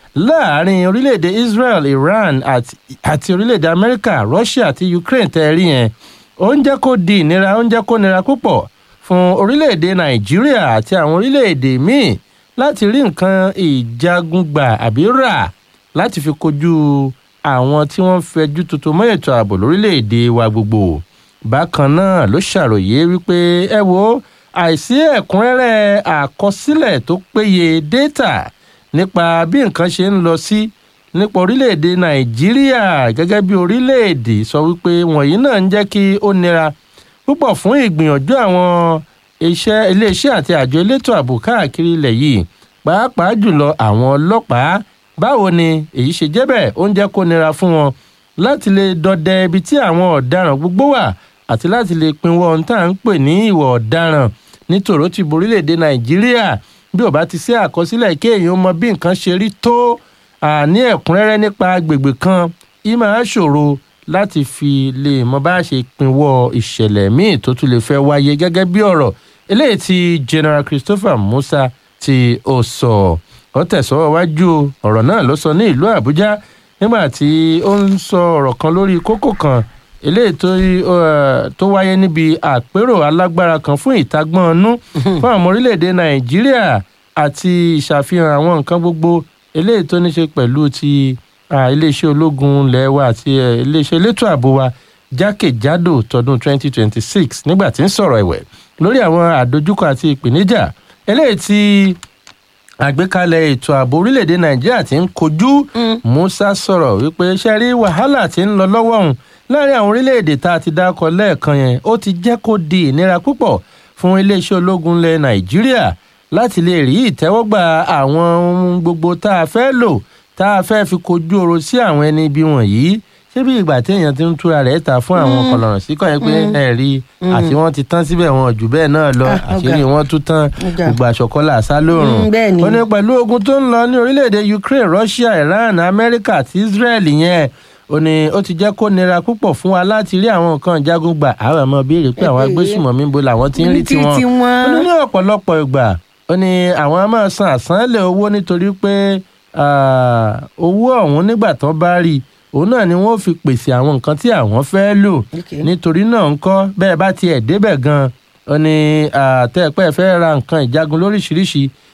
láàrin orílẹ̀-èdè israel iran àti, àti orílẹ̀-èdè amẹ́ríkà russia àti ukraine tẹ́ rí yẹn ó ń jẹ́ kó di ìnira ó ń jẹ́ kó nira púpọ̀ fún orílẹ̀-èdè nàìjíríà àti àwọn orílẹ̀-èdè míì láti rí nǹkan ìjagun gbà àbí rà láti fi kojú àwọn tí wọ́n fẹjú tuntun mọ́ ètò ààbò lórílẹ̀‐èdè wa gbogbo bákan náà ló ṣàròyé wípé ẹ wo àìsí ẹ̀kúnrẹ́rẹ́ àkọsílẹ̀ tó péye data nípa bí nǹkan ṣe ń lọ sí nípa orílẹ̀‐èdè nàìjíríà gẹ́gẹ́ bí orílẹ̀‐èdè sọ wípé wọ̀nyí náà ń jẹ́ kí ó nira púpọ̀ fún ìgbìyànjú àwọn iṣẹ́ iléeṣẹ́ àti àjọ elétò ààbò káàkiri ilẹ̀ yìí pàápàá jùlọ àwọn ọlọ́pàá báwo ni èyí ṣe jẹ́ bẹ́ẹ̀ ó ń jẹ́ kó nira fún wọn láti lè dọdẹ ibi tí àwọn ọ̀daràn gbogbo wà àti láti lè pinwọ́ ohun tá à ń pè ní ìwà ọ̀daràn nítorò ti borílẹ̀‐èdè nàìjíríà bí ò bá ti sí àkọsílẹ̀ kí èèyàn mọ bí nǹkan ṣe rí tó àní ẹ̀kúnrẹ́rẹ́ nípa agbègbè kan yìí máa ṣòro láti fi lè mọ bá a ṣe pinwọ́ ìṣẹ̀lẹ̀ míì tó tún lè fẹ́ wáyé gẹ́gẹ́ bí ọ̀rọ̀ eléyìí tí general christopher musa tí ó sọ ó tẹ̀sọ́ wájú ọ̀rọ̀ náà ló sọ ní ìlú àbújá nígbà tí ó ń sọ ọ̀rọ̀ kan lórí kókó kan eléyìí tó tó wáyé níbi àpérò alágbára kan fún ìtagbọ́n ọnú fún àwọn orílẹ̀-èdè nàìjíríà àti ìṣàfihàn àwọn nǹkan gbogbo eléyìí tó ní ṣe pẹ̀lú ti iléeṣẹ́ ológun ilẹ̀ wa àti iléeṣẹ́ elétò ààbò wa jákèjádò tọdún 2026 nígbà tí ń sọ̀rọ̀ ẹ̀wẹ̀ lórí àwọn àdójúkọ àti ìpèníjà eléyìí tí àgbékalẹ̀ ètò ààbò orílẹ̀-èdè nàìjíríà ti ń kojú musa sọ̀rọ̀ wípé ṣe rí wàhálà tí ń lọ lọ́wọ́ òun láàrin àwọn orílẹ̀-èdè tá a ti dákọ̀ lẹ́ẹ̀kan yẹn ó ti jẹ́ kó di ìnira púpọ̀ fún iléeṣẹ́ ológun ilẹ̀ nàìjíríà láti lè rí ìtẹ́wọ́gbà àwọn ohun gbogbo tá a fẹ́ lò tá a fẹ́ fi kojú ọ̀rọ̀ sí àwọn ẹni ibi wọ̀nyí ṣé bí ìgbà téèyàn ti ń túra rẹ̀ ta fún àwọn kọlọ̀rọ̀ sí kọ́ yẹn pé ẹ rí àti wọ́n ti tán síbẹ̀ wọn jù bẹ́ẹ̀ náà lọ àṣírí wọn tún tán gbogbo àṣọkọ́lá àṣà lóòrùn ó ní pẹ̀lú ogun tó ń lọ ní orílẹ̀-èdè ukraine russia iran amẹ́ríkà àti israel yẹn ó ní ó ti jẹ́ kó nira púpọ̀ fún wa láti rí àwọn nǹkan ìjagun gbà àwọn ọmọ béèrè pé àwọn agbésùmọ̀mí bo làwọn ti ń rí tiwọn ó ní ní ọ̀pọ̀lọpọ̀ ìgbà ó ní àwọn a máa san àsánlẹ̀ owó nítorí pé owó ọ̀hún nígbà tán bá rí òun náà ni wọ́n fi pèsè àwọn nǹkan tí àwọn fẹ́ lò nítorí náà ń kọ́ bẹ́ẹ̀ bá tiẹ̀ débẹ̀ gan-an ó ní àtẹ̀pẹ́ fẹ́ ra nǹkan ìjagun lóríṣiríṣi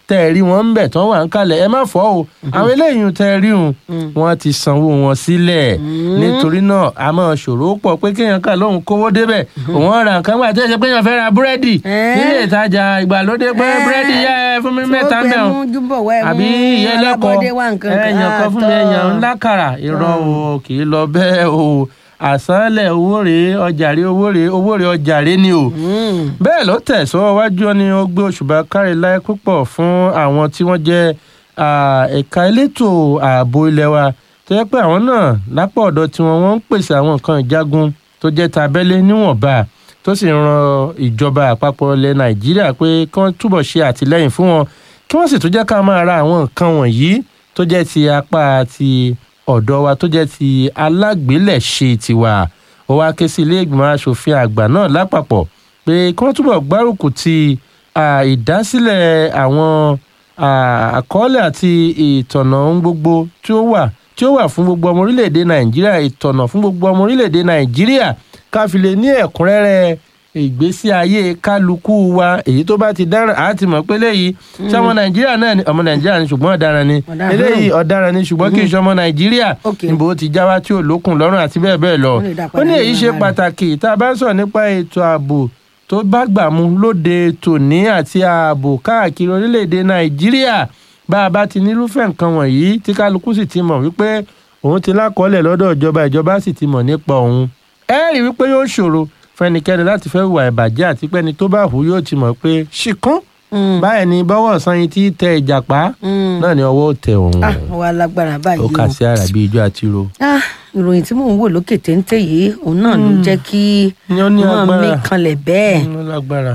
tẹ́ ẹ rí wọn ń bẹ̀ tán wà ń kalẹ̀ ẹ má fọ́ o àwọn eléyìí tẹ́ ẹ rí wọn wọ́n ti sanwó wọn sílẹ̀ nítorí náà a máa ṣòro pọ̀ pé kéèyàn kà lóhùn kówó débẹ̀ òun ra nǹkan gbà tó ṣe pé èèyàn fẹ́ ra búrẹ́dì Eh. nílé ìtajà ìgbàlódé pé Eh. búrẹ́dì yẹ ẹ fún mi Tí ó mẹ́ta pé bẹ́ẹ̀ o mú júbọ̀ wá ẹ àbí mú ìyẹn lẹ́kọ̀ọ́ alábọ́dé wá nǹkan kan. ẹ̀yàn kan fún mi Ah, ẹ̀yàn tọ́. ńlá kàrà irọ́ o kì í lọ bẹ́ẹ̀ o àsánlẹ̀ owó rèé ọjà rèé owó rèé owó rèé ọjà rèé ni o Mm. bẹ́ẹ̀ ló tẹ̀síwájú wájú ni ó gbé òṣùbà kárí láì púpọ̀ fún àwọn tí wọ́n jẹ́ ah, ẹ̀ka elétò ààbò ilé wa tó yẹ pé àwọn náà lápò ọ̀dọ̀ tiwọn wọ́n ń pèsè àwọn nǹkan ìjagun tó jẹ́ tabẹ́lé níwọ̀nba tó sì ń ran ìjọba àpapọ̀ ilẹ̀ nàìjíríà pé kí wọ́n túbọ̀ ṣe àtìlẹ́yìn fún wọn kí wọ́n sì tún jẹ́ ká máa ra àwọn nǹkan wọ̀nyí tó jẹ́ ti apá ti ọ̀dọ̀ wa tó jẹ́ ti alágbélẹ̀ṣe tiwa ó wá ké sí ilé ìgbìmọ̀ asòfin àgbà náà lápapọ̀ pé kí wọ́n túbọ̀ gbárùkù ti ah, ìdásílẹ̀ àwọn ah, àkọọ́lẹ̀ àti ìtọ̀nà ohun gbogbo tí ó wà tí ó wà fún gbogbo ọmọ orílẹ̀-èdè nàìjíríà ìtọ̀nà fún gbogbo ọmọ orílẹ̀-èdè nàìjíríà ká fi lè ní ẹ̀kúnrẹ́rẹ́ ìgbésí ayé kálukú wa èyí tó bá ti dáràn á ti mọ̀ pé léyìí ṣé ọmọ nàìjíríà náà ni ọmọ nàìjíríà ni ṣùgbọ́n ọ̀daràn ni Ọ̀daràn. eléyìí ọ̀daràn ni ṣùgbọ́n kì í ṣe ọmọ nàìjíríà Ok. níbo ó ti já wá tí ò lókun lọ́rùn àti bẹ́ẹ̀ bẹ́ẹ̀ lọ Wọ́n lè dá ó padà ní èyí nínú ṣe ara rẹ̀. pàtàkì tá a bá ń sọ̀rọ̀ nípa ètò ààbò tó bá gbà mú lóde tòní àti ààbò káàkiri orílẹ̀-èdè nàìjíríà bá a bá ti nírúfẹ́ nǹkan wọ̀nyí tí kálukú sì ti mọ̀ wípé òun ti lákọọ́lẹ̀ lọ́dọ̀ ìjọba ìjọba sì ti mọ̀ nípa òun ẹ rí wípé yóò ṣòro fẹ́nikẹ́ni láti fẹ́ hùwà ìbàjẹ́ àti pẹ́ni tó bá hù yóò ti mọ̀ pé ṣìkún Mm. báyìí ni bọ́wọ́ ọ̀sán yìí ti tẹ ìjàpá Mm. náà ni ọwọ́ ò tẹ òun ah wà á lágbára ó báyìí kà o. sí ara bí ijó àti ro. ah ìròyìn tí mò ń wò lókè téńté yìí òun náà ló jẹ́ kí Ni ó ní wọ́n agbára. mí kanlẹ̀ bẹ́ẹ̀ ó lágbára.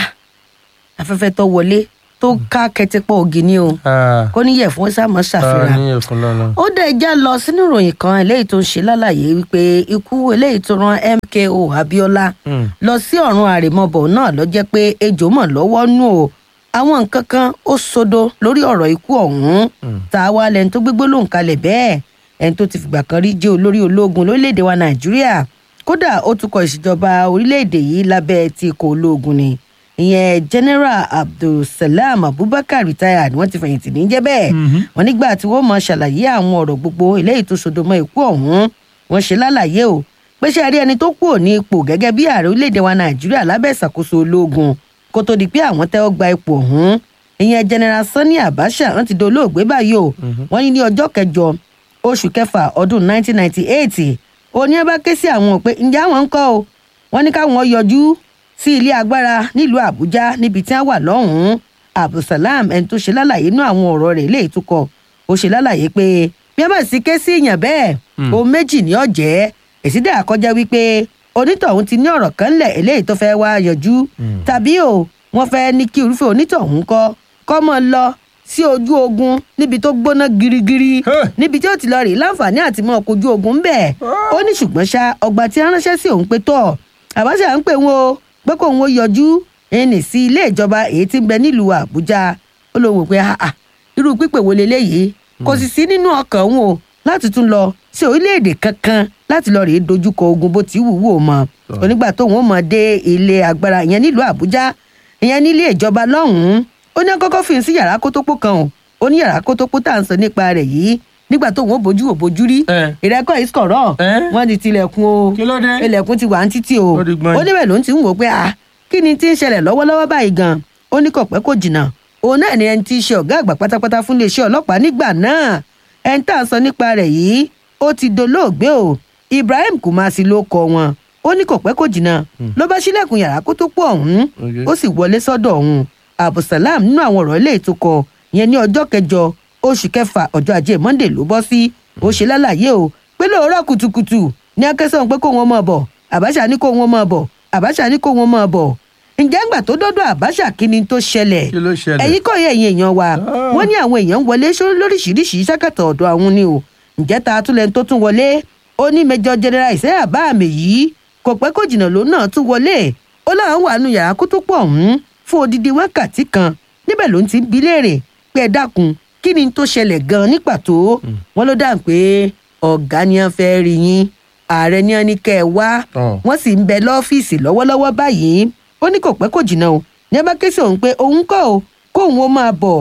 afẹ́fẹ́ tó wọlé tó ká kẹtẹpọ̀ ògì ni o Ah, kó níyẹ̀ fún sàmọ́ ah, ṣàfihàn ní ẹ̀fọn lọ́nà. ó dẹ̀ já lọ sínú ìròyìn kan eléyìí tó ń ṣe lálàyé wípé ikú eléyìí tó ran MKO Abiola Mm. lọ sí ọ̀run àrèmabọ̀ náà ló jẹ́ pé ejò mọ̀ lọ́wọ́ nù o àwọn nǹkan kan ó sodo lórí ọ̀rọ̀ ikú ọ̀hún tá a wá lẹni tó gbégbó lòun kalẹ̀ bẹ́ẹ̀ ẹni tó ti fìgbà kan rí jẹ́ olórí ológun lórílẹ̀‐èdè wa Nàìjíríà kódà ó tukọ̀ ìṣèjọba orílẹ̀‐èdè yìí lábẹ́ ti ikọ̀ ológun ni ìyẹn General Abdulsalam Abubakar retired wọ́n ti fẹ̀yìntì ní jẹ́ bẹ́ẹ̀ wọ́n nígbà tí wọ́n mọ̀ ṣàlàyé àwọn ọ̀rọ̀ gbogbo eléyìí tó sodo mọ́ ikú ọ̀hún wọ́n ṣe lálàyé o pé ṣe rí ẹni tó kúrò ní ipò gẹ́gẹ́ bí ààrẹ orílẹ̀-èdè wa nàìjíríà lábẹ́ ìṣàkóso ológun kó tó di pé àwọn tẹ́wọ́ gba ipò ọ̀hún ìyẹn general sani abacha wọ́n ti dolóògbé báyìí o wọ́n ní ní ọjọ́ kẹjọ oṣù kẹfà ọdún 1998 òní ẹ bá ké sí àwọn pé ǹjẹ́ àwọn ń kọ́ o wọ́n ní káwọn yọjú sí ilé agbára nílùú àbújá níbi tí wọ́n wà lọ́hùn-ún abdulsalam ẹni tó ṣe lálàyé inú àwọn ọ̀rọ̀ rẹ̀ léyìí tó kọ ó ṣe lálàyé pé bí wọ́n bá sì ké sí èèyàn bẹ́ẹ̀ ohun méjì ní ọ̀jẹ́ èsì dà kọjá wípé onítọ̀hún ti ní ọ̀rọ̀ kan lẹ̀ eléyìí tó fẹ́ wá yanjú tàbí o wọ́n fẹ́ ní kí irúfẹ́ onítọ̀hún kọ́ kọ́ mọ́ lọ sí ojú ogun níbi tó gbóná girigiri Hey! níbi tí ó ti lọ rí láǹfààní àti mọ́ kojú ogun bẹ́ẹ̀ ó ní ṣùgbọ́n ṣá ọgbà tí a ránṣẹ́ sí òun pé tọ̀ àbáṣà ń pè wọn o pé kóun ó yọjú ẹnì sí ilé ìjọba èyí tí ń bẹ nílùú àbújá ó lóun wò pé ah ah irú pípè wo leléyìí kò sì sí nínú ọkàn òun o láti tún lọ sí orílẹ̀-èdè kankan láti lọ rèé dojúkọ ogun bó ti wù wò mọ́ onígbà tóun ó mọ̀ dé ilé agbára ìyẹn nílùú àbújá ìyẹn nílé ìjọba lọ́hùn-ún ó ní kọ́kọ́ fi sí yàrá kótópó kan o ó ní yàrá kótópó tá à ń sọ nípa rẹ̀ yìí nígbà tóun ó bójú ò bójú rí Eh. ìrẹ́kọ̀ ìsọ̀rọ̀ Eh. wọ́n ti tilẹ̀kùn o Kí ló dé? ilẹ̀kùn ti wà ní títì o Ó di gbọ́n. ó níbẹ̀ ló ń ti ń wò pé ah kí ni tí ń ṣẹlẹ̀ lọ́wọ́lọ́wọ́ báyìí gan ó ní kò pẹ́ kò jìnnà òun náà ni ẹni tí í ṣe ọ̀gá àgbà pátápátá fún iléeṣẹ́ ọlọ́pàá nígbà náà ẹni tá à ń sọ nípa rẹ̀ yìí ó ti dolóògbé o Ibrahim Kumasi ló kọ wọn ó ní kò pẹ́ kò jìnnà ló bá ṣílẹ̀kùn yàrá kó tó pọ̀ ọ̀hún Okay. ó sì wọlé sọ́dọ̀ ọ̀hún Abdulsalam nínú àwọn ọ̀rọ̀ ilé ìtukọ̀ yẹn ní ọjọ́ kẹjọ oṣù kẹfà ọjọ́ ajé Monday ló bọ́ sí ó ṣe lálàyé o pé lóòrọ̀ kùtùkùtù ní akẹ́sàn pé kó wọn mọ̀ bọ̀ Abacha ní kó wọn mọ̀ bọ̀ Abacha ní kó wọn mọ̀ bọ̀ ǹjẹ́ ńgbà tó dọ́dọ̀ Abacha kí ni tó ṣẹlẹ̀ Kí ló ṣẹlẹ̀? ẹ̀yin kọ́ yẹ ẹ̀yin èèyàn wa wọ́n ní àwọn èèyàn ń wọlé sórí lóríṣiríṣi sákàtà ọ̀dọ̀ àwọn ni o ǹjẹ́ ta tún lẹ́ni tó tún wọlé ó ní Major General Isaiah Báàmì yìí kò pẹ́ kó jìnnà ló náà tún wọlé ó láwọn wà nù yàrá kó tó pọ̀ ọ̀hún fún odidi wákàtí kan níbẹ̀ ló ń ti ń bi léèrè pé ẹ dákun kí ni tó ṣẹlẹ̀ gan-an ní pàtó wọ́n ló dáhùn pé ọ̀gá ni wọ́n fẹ́ rí yín ààrẹ ni wọ́n ní kẹ́ ẹ wá Ọ̀. wọ́n sì ń bẹ lọ́fíìsì lọ́wọ́lọ́wọ́ báyìí ó ní kò pẹ́ kò jìnnà o ní ẹ bá ké sí òun pé òun kọ́ o kóun ó máa bọ̀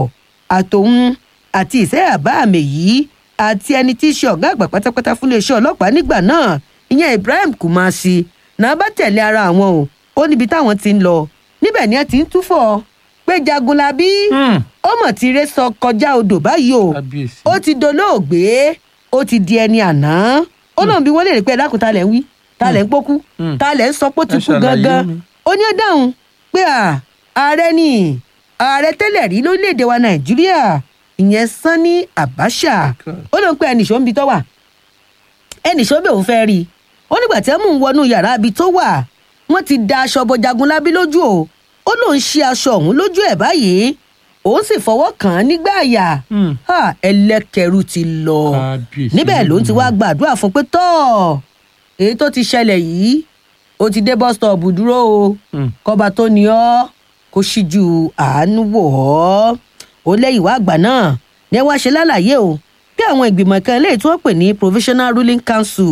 àtòun àti ìṣe àbá àmì yìí àti ẹni tí í ṣe ọ̀gá àgbà pátápátá fún iléeṣẹ́ ọlọ́pàá nígbà náà ìyẹn ibrahim kumasi náà bá tẹ̀lé ara àwọn o ó níbi táwọn ti ń lọ níbẹ̀ ni ẹ ti ń túfọ̀ pé jagunlabi ó mọ̀ tí ire sọ kọjá odò báyìí o kábíyèsí. ó ti dolóògbé ó ti di ẹni àná ó lóun bí wọ́n lè rí pé ẹ̀dákun ta lẹ̀ ń wí ta lẹ̀ ń pókú Mm. ta lẹ̀ ń sọ pé ó ti Ẹ kú ṣàlàyé gangan mi. ó ní ó dáhùn pé à ààrẹ ni ààrẹ tẹ́lẹ̀ rí lórílẹ̀‐èdè wa nàìjíríà ìyẹn sanni abacha God. ó lóun pé ẹnìṣó ń bi tó wà ẹnìṣó bẹ̀ òun fẹ́ rí i ó nígbà tí ẹ mú un wọnú yàrá ibi tó wà wọ́n ti da aṣọ bo jagunlabi lójú o ó lóun ṣe aṣọ ọ̀hún lójú ẹ̀ báyìí òun sì fọwọ́ kàn án nígbà àyà Hmm. Ha, ẹlẹ́kẹ̀rú ti lọ Kábíyèsí níbẹ̀ ló ń ti wá gbàdúrà fún pé tọ́ èyí tó ti ṣẹlẹ̀ yìí ó ti dé bus stop dúró o Hmm. kọba tó ní ọ kó ṣíjú àánú wò ọ́ ó lẹ́yìn wá àgbà náà ní ẹ wá ṣe lálàyé o bí àwọn ìgbìmọ̀ kan eléyìí tí wọ́n pè ní provisional ruling council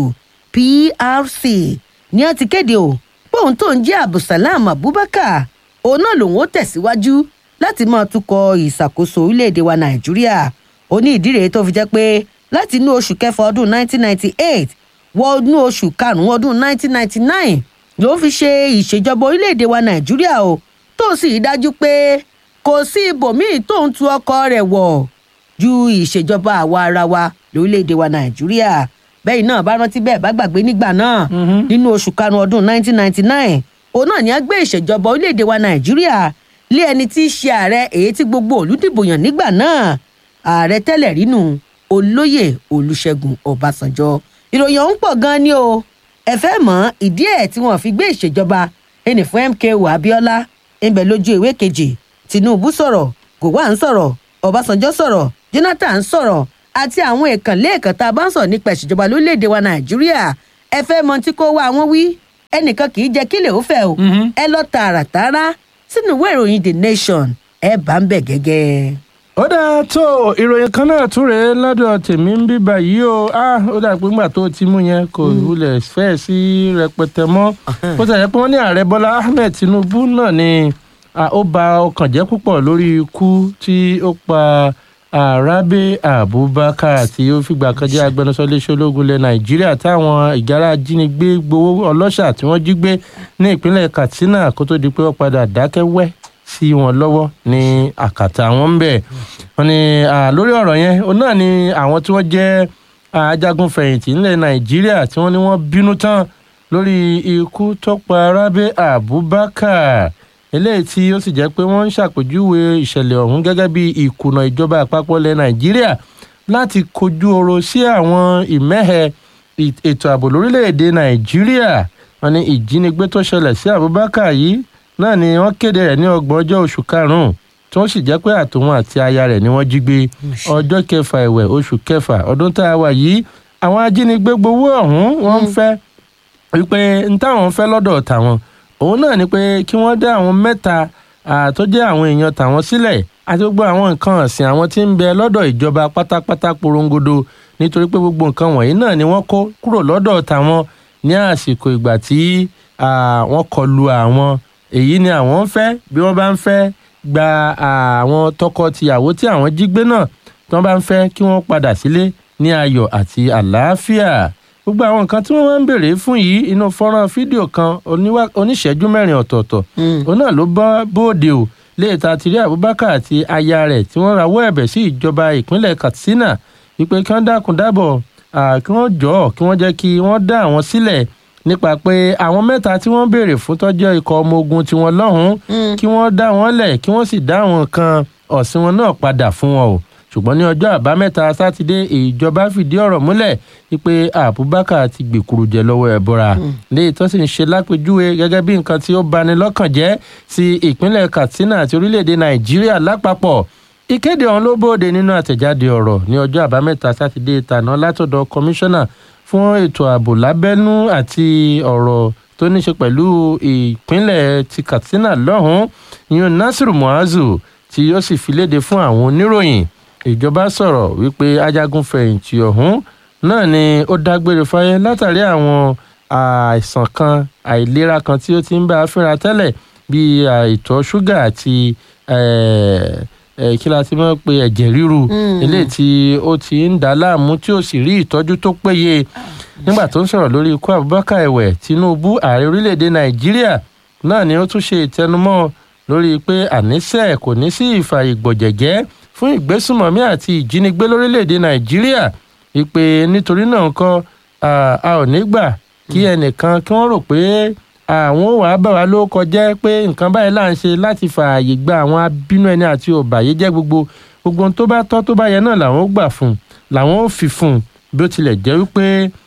prc ní wọ́n ti kéde o pé òun tó ń jẹ́ abdulsalam abubakar òun náà lòun ó tẹ̀síwájú láti máa tukọ̀ ìṣàkóso orílẹ̀-èdè wa nàìjíríà ó ní ìdí rèé tó fi jẹ́ pé láti inú oṣù kẹfà ọdún 1998 wọ inú oṣù karùn-ún ọdún 1999 ló fi ṣe ìṣèjọba orílẹ̀-èdè wa nàìjíríà o tó sì rí dájú pé kò sí ibòmíì tó ń tu ọkọ rẹ̀ wọ̀ ju ìṣèjọba àwa ara wa lórílẹ̀‐èdè wa nàìjíríà bẹ́ẹ̀ náà bá rántí bẹ́ẹ̀ bá gbàgbé nígbà náà nínú oṣù karùn-ún ọdún 1999 òun náà ni a gbé ìṣèjọba orílẹ̀‐èdè wa nàìjíríà lé ẹni tí í ṣe ààrẹ èyí tí gbogbo olùdìbò yàn nígbà náà ààrẹ tẹ́lẹ̀ rínú olóyè olùṣègùn ọbásanjọ́ ìròyìn ọ̀hún pọ̀ gan-an ni o ẹ fẹ́ mọ̀ ìdí ẹ̀ tí wọ́n fi gbé ìṣèjọba ẹnì fún mko abiola ń bẹ lójú ìwé kejì tinubu sọ̀rọ̀ gowon sọ̀rọ̀ ọbásanjọ́ sọ̀rọ̀ jonathan sọ̀rọ̀ àti àwọn ìkànlé ìkàn tá a bá ń sọ̀rọ̀ nípa ìṣèjọba lórílẹ̀‐èdè wa nàìjíríà ẹ fẹ́ mọ tí kò wá àwọn wí ẹnìkan kì í jẹ́ kílẹ̀ ó fẹ́ o ẹ lọ tààràtàrà sínú ìwé ìròyìn the nation ẹ bá ń bẹ̀ gẹ́gẹ́. ó dáa tó ìròyìn kan náà tún rèé lọ́dọ̀ tèmi ń bí báyìí o ah ó dà pé ńgbà tó ti mú yẹn kò wulẹ̀ fẹ́ sí rẹpẹtẹ mọ́ ó ti yẹ pé wọ́n ní ààrẹ bọ́lá ahmed tinubu náà ni ah, ó ba ọkàn jẹ́ púpọ̀ lórí ikú tí ó pa arabe abubakar tí ó fìgbà kan jẹ́ agbẹnusọ iléeṣẹ́ ológun ilẹ̀ nàìjíríà táwọn ìgárá ajínigbé gbowó ọlọ́ṣà tí wọ́n jí gbé ní ìpínlẹ̀ katsina kó tó di pé wọ́n padà dákẹ́ wẹ́ sí wọn lọ́wọ́ ní àkàtà wọn ń bẹ̀. wọ́n ní ah, lórí ọ̀rọ̀ yẹn òun náà ni àwọn tí wọ́n jẹ́ ah, ajagun fẹ̀yìntì nílẹ̀ nàìjíríà tí wọ́n ní wọ́n bínú tán lórí ikú tó pa arábé abubakar eléyìí tí ó sì jẹ́ pé wọ́n ń ṣàpèjúwe ìṣẹ̀lẹ̀ ọ̀hún gẹ́gẹ́ bí ìkùnà ìjọba àpapọ̀ ilẹ̀ nàìjíríà láti kojú oro sí àwọn ìmẹ́hẹ ì- ètò ààbò lórílẹ̀‐èdè nàìjíríà wọ́n ní ìjínigbé tó ṣẹlẹ̀ sí abubakar yìí náà ni wọ́n kéde rẹ̀ ní ọgbọ̀n ọjọ́ oṣù karùn-ún tí wọ́n sì jẹ́ pé àtòun àti aya rẹ̀ ni wọ́n jí gbé ọjọ́ kẹfà ẹ̀wẹ̀ oṣù kẹfà ọdún tá a wà yìí àwọn ajínigbé gbowó ọ̀hún wọ́n ń fẹ́ wípé n táwọn fẹ́ lọ́dọ̀ tàwọn òun náà ni pé kí wọ́n dá àwọn mẹ́ta ah, tó jẹ́ àwọn èèyàn tàwọn sílẹ̀ àti gbogbo àwọn nǹkan ọ̀sìn àwọn tí ń bẹ lọ́dọ̀ ìjọba pátápátá porongodo nítorí pé gbogbo nǹkan wọ̀nyí náà ni wọ́n kó kúrò lọ́dọ̀ tàwọn ní àsìkò ìgbà tí ah, wọ́n kọlu àwọn èyí ni àwọn ń fẹ́ bí wọ́n bá ń fẹ́ gba ah, àwọn tọkọ-tìyàwó tí àwọn jí gbé náà tí wọ́n bá ń fẹ́ kí wọ́n padà sílé ní ayọ̀ àti àlàáfíà gbogbo àwọn nǹkan tí wọ́n máa ń béèrè fún yìí inú fọ́nrán fídíò kan oníwá- oníṣẹ́jú mẹ́rin ọ̀tọ̀ọ̀tọ̀ òun náà ló bọ́ bóde o léèta ti rí abubakar àti aya rẹ̀ tí wọ́n rawọ́ ẹ̀bẹ̀ sí ìjọba ìpínlẹ̀ katsina wípé kí wọ́n dákun dábọ̀ ah, kí wọ́n jọ̀ọ́ kí wọ́n jẹ́ kí wọ́n dá àwọn sílẹ̀ nípa pé àwọn mẹ́ta tí wọ́n béèrè fún tọ́jọ́ ikọ̀ ọmọ ogun tiwọn lọ́hùn-ún kí wọ́n dá wọn lẹ̀ kí wọ́n sì dá àwọn kan ọ̀sìn wọn náà padà fún wọn o ṣùgbọ́n ní ọjọ́ àbámẹ́ta sátidé ìjọba fìdí ọ̀rọ̀ múlẹ̀ wípé abubakar ti gbèkúrú jẹ lọ́wọ́ ẹ̀bọra léyìí tó sì ń ṣe lápèjúwe gẹ́gẹ́ bí nǹkan tí ó bani lọ́kàn jẹ́ sí ìpínlẹ̀ katsina àti orílẹ̀-èdè nàìjíríà lápapọ̀ ìkéde ọ̀hún ló bóde nínú àtẹ̀jáde ọ̀rọ̀ ní ọjọ́ àbámẹ́ta sátidé tàná látọ̀dọ̀ kọmíṣánná fún ètò ààbò lábẹ́nú àti ọ̀rọ̀ tó ní ṣe pẹ̀lú ìpínlẹ̀ ti katsina lọ́hùn-ún ìyún nasiru muazu tí ó sì fi léde fún àwọn oníròyìn ìjọba sọ̀rọ̀ wípé ajagun fẹ̀yìntì ọ̀hún náà ni ó dágbére fáyé látàrí àwọn àìsàn kan àìlera kan tí ó ti ń bá a fínra tẹ́lẹ̀ bíi àìtọ́ ṣúgà àti eh, eh, kí la ti mọ̀ pé ẹ̀jẹ̀ ríru eléyìí tí ó ti ń dà á láàmú tí ó sì rí ìtọ́jú tó péye nígbà tó ń sọ̀rọ̀ lórí ikú abubakar ẹ̀wẹ̀ tinubu ààrẹ orílẹ̀‐èdè nàìjíríà náà ni ó tún ṣe ìtẹnumọ́ lórí pé àníṣe kò ní sí ìfàyè gbọ̀jẹ̀gẹ́ fún ìgbésùmọ̀mí àti ìjínigbé lórílẹ̀‐èdè nàìjíríà ìpè nítorí náà nǹkan a ò ní gbà kí ẹnìkan kí wọ́n rò pé àwọn ò wá bá wa ló kọjá pé nǹkan báyìí là ń ṣe láti fààyè gba àwọn abínú ẹni àti òbàyéjẹ́ gbogbo gbogbo ohun tó bá tọ́ tó bá yẹ náà làwọn ó gbà fún un làwọn ó fi fún un bí ó tilẹ̀ jẹ́ wípé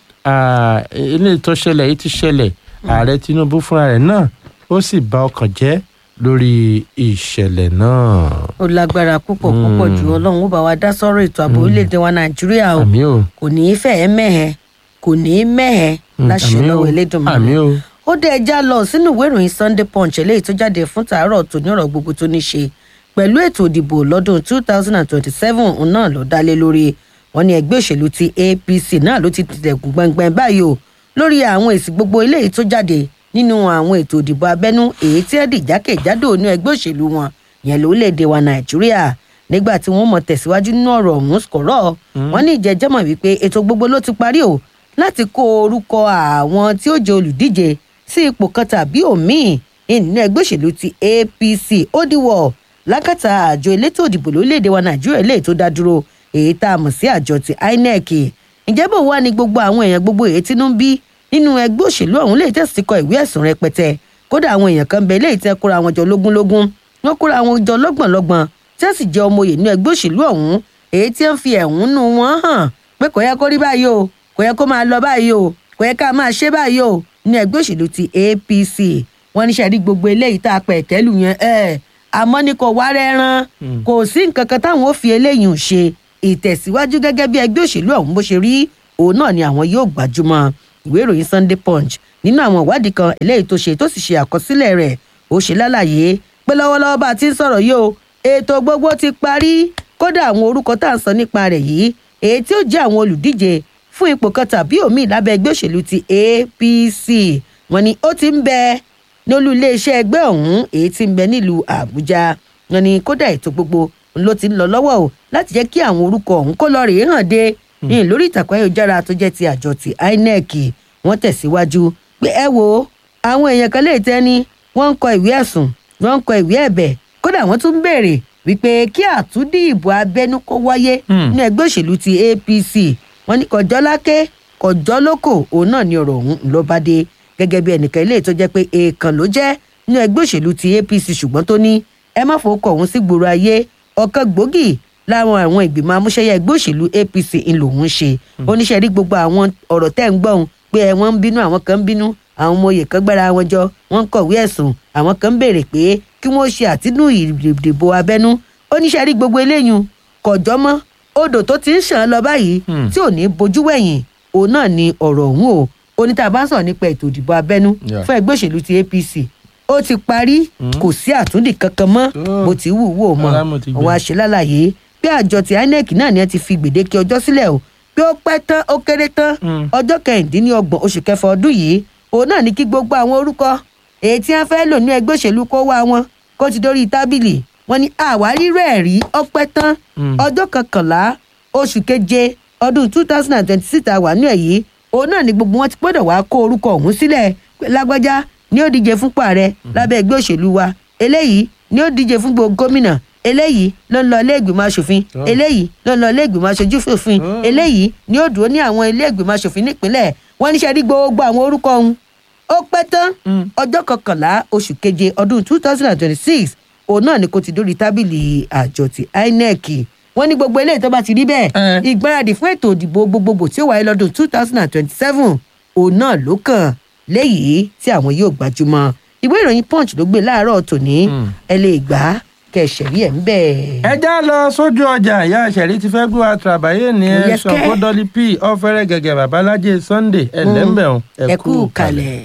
ilé tó ṣẹlẹ̀ yìí ti ṣẹlẹ̀ ààrẹ tinubu fúnra rẹ̀ náà ó sì bà ọkàn jẹ́ lórí ìṣẹ̀lẹ̀ náà. ó lágbára púpọ̀ púpọ̀ jù ọlọ́run ó bá wa dá sọ́rọ̀ ètò ààbò orílẹ̀-èdè wa nàìjíríà o àmì o kò ní í fẹ́ẹ́ mẹ́hẹ̀ kò ní í mẹ́hẹ̀ láṣẹ àmì o lọ́wọ́ elédùnmọ́ àmì o ó dé ẹja lọ sínú ìwé ìròyìn sunday punch eléyìí tó jáde fún tàárọ̀ tó ní ọ̀rọ̀ gbogbo tó ní ṣe pẹ̀lú ètò ìdìbò lọ́dún two thousand and twenty-seven náà ló dálé lórí wọn ní ẹgbẹ́ òṣèlú ti apc náà ló ti tẹ̀kùn gbọ̀ngbọ̀n báyìí o lórí àwọn èsì gbogbo eléyìí tó jáde nínú àwọn ètò ìdìbò abẹ́nú èyí tí ẹ̀dì jákèjádò ní ẹgbẹ́ òṣèlú wọn yẹn lórílẹ̀‐èdè wa nàìjíríà nígbà tí wọ́n mọ̀ tẹ̀síwájú nínú ọ̀rọ̀ ọ̀hún kọ̀rọ̀ wọn ní ìjẹ́jẹ́mọ̀ wípé ètò gbogbo ló ti parí o láti kó orúkọ àwọn tí ó jẹ olùdíje sí ipò kan tàbí òmíì nínú ẹgbẹ́ òṣèlú ti apc ó dìwọ̀ lákàtà àjọ elétò òdìbò lórílẹ̀‐èdè wa nàìjíríà eléyìí tó dá dúró èyí tá a mọ̀ sí àjọ ti inec ǹjẹ́ bò wá ní gbogbo àwọn èèyàn gbogbo èyí tínú ń bí nínú ẹgbẹ́ òṣèlú ọ̀hún lè tẹ̀sí kọ ìwé ẹ̀sùn rẹpẹtẹ kódà àwọn èèyàn kan bẹ eléyìí tẹ́ kóra wọn jọ lógúnlógún wọ́n kóra wọn jọ lọ́gbọ̀nlọ́gbọ̀n tí wọ́n sì jẹ́ ọmọ òye nínú ẹgbẹ́ òṣèlú ọ̀hún èyí tí wọ́n fi ẹ̀hónú wọn hàn pé kò yẹ kó rí báyìí o kò yẹ kó máa lọ báyìí o kò yẹ ká máa ṣe báyìí o ní ẹgbẹ́ òṣèlú ti apc wọ́n ní sẹ́rí gbogbo eléyìí tá a pẹ̀ kẹ́lù yẹn ẹ̀ àmọ́ ní kò wá rẹ́rán kò sí nǹkan kan táwọn ò fi eléyìí ń ṣe ìtẹ̀síwájú gẹ́gẹ́ bí ẹgbẹ́ òṣèlú ọ̀hún bó ṣe rí òun náà ni àwọn yóò gbajúmọ̀ ìwé ìròyìn sunday punch nínú àwọn ìwádìí kan eléyìí tó ṣe tó sì ṣe àkọsílẹ̀ rẹ̀ ó ṣe lálàyé pé lọ́wọ́lọ́wọ́ bá a ti ń sọ̀rọ̀ yìí o ètò gbogbo ti parí kódà àwọn orúkọ tá à ń sọ nípa rẹ̀ yìí èyí tí ó jẹ́ àwọn olùdíje fún ipò kan tàbí òmíì lábẹ́ ẹgbẹ́ òṣèlú ti apc wọn ni ó ti ń bẹ ní olú iléeṣẹ́ ẹgbẹ́ ọ̀hún èyí tí ń bẹ nílùú àbújá wọn ni kódà ètò gbogbo ló ti ń lọ lọ́wọ́ o láti jẹ́ kí àwọn orúkọ ọ̀hún kó lọ rèé hàn dé ní lórí ìtàkùn ayélujára tó jẹ́ ti àjọ ti inec wọ́n tẹ̀síwájú pé ẹ wo àwọn èèyàn kan lè tẹ́ ni wọ́n ń kọ ìwé ẹ̀sùn wọ́n ń kọ ìwé ẹ̀bẹ̀ kódà wọ́n tún béèrè wípé kí àtúndì ìbò abẹ́nú kó wáyé ní ẹgbẹ́ òṣèlú ti apc wọ́n ní kọjọ́ láké kọjọ́ lóko òun náà ni ọ̀rọ̀ ọ̀hún ló bá dé gẹ́gẹ́ bí ẹnìkan ilé tó jẹ́ pé èèkàn ló jẹ́ ní ẹgbẹ́ òṣèlú ti apc ṣùgbọ́n tó ní ẹ má fowó kọ̀ òun sí gbòòrò ayé ọ̀kan gbòógì láwọn àwọn ìgbìmọ̀ amúṣẹ́yẹ ẹgbẹ́ òṣèlú apc ń lòún ṣe oníṣẹ́ rí gbogbo àwọn ọ̀rọ̀ tẹ́ ń gbọ́n pé ẹ wọ́n ń bínú àwọn kan ń bínú àwọn ọmọ oyè kan gbára wọn jọ wọ́n ń kọ̀wé ẹ̀sùn àwọn kan ń béèrè pé kí wọ́n ṣe àtinú ìdìbò abẹ́nú oníṣẹ́ rí gbogbo eléyìí kọjọ́ mọ́ odò tó ti ń ṣàn lọ báyìí tí ò ní bojú wẹ̀yìn òun náà ni ọ̀rọ̀ ọ̀hún o oníta bá ń sọ̀rọ̀ nípa ètò ìdìbò abẹ́nú Yeah. fún ẹgbẹ́ òṣèlú ti apc ó ti parí kò sí àtúndì kankan mọ́ Oh. bó ti wù wò mọ́ Ọlá mo ti gbé. òun àṣẹ lálàyé pé àjọ ti inec náà ni ẹ ti fi gbèdéke ọjọ́ sílẹ̀ o pé ó pẹ́ tán ó kéré tán Mm. ọjọ́ kẹrìndínlọ́gbọ̀n oṣù kẹfà ọdún yìí òun náà ní kí gbogbo àwọn orúkọ èyí tí wọ́n fẹ́ lò ní ẹgbẹ́ òṣèlú kó wá wọn kó ti dórí tábìlì wọn ni àwárí rẹ̀ rí ọpẹ́ tán Mm. ọjọ́ kọkànlá oṣù keje ọdún two thousand and twenty six àwà ní ẹ̀yí òun náà ni gbogbo wọn ti gbọ́dọ̀ wá kó orúkọ ọ̀hún sílẹ̀ pé lágbájá ni ó díje fúnpò ààrẹ lábẹ́ ẹgbẹ́ òṣèlú wa eléyìí ni ó díje fún gbogbo gómìnà eléyìí ló ń lọ ilé ìgbìmọ̀ asòfin Oh. eléyìí ló ń lọ ilé ìgbìmọ̀ aṣojú fòfin Oh. eléyìí ni ó dúró ní àwọn ilé ìgbìmọ̀ asòfin nípínlẹ̀ wọ́n níṣẹ́ rí gbogbo àwọn orúkọ ọ̀hún ó pẹ́ tán Mm. ọjọ́ kọkànlá oṣù keje ọdún two thousand and twenty-six òun náà ni kò ti dórí tábìlì àjọ ti inec wọ́n ní gbogbo eléyìí tó bá ti rí bẹ́ẹ̀ Eh. ìgbáradì fún ètò ìdìbò gbogbogbò tí ó wáyé lọ́dún two thousand and twenty-seven òun náà ló kàn léyìí tí àwọn yóò gbajúmọ̀ ìwé ìròyìn punch ló gbé láàárọ̀ tòní Mm. ẹ lè gbà á kẹsẹ̀rí ẹ̀ ń bẹ̀. ẹ já lọ sójú ọjà ìyá àṣẹrí ti fẹ́ gbé wa tàbáyé ní ẹ Yes, sọ kẹ́. fún dọ́lí p ọ̀fẹ́rẹ́ gẹ́gẹ́ babalájẹ sunday ẹ lẹ́mbẹ̀rún ẹ kú kalẹ̀.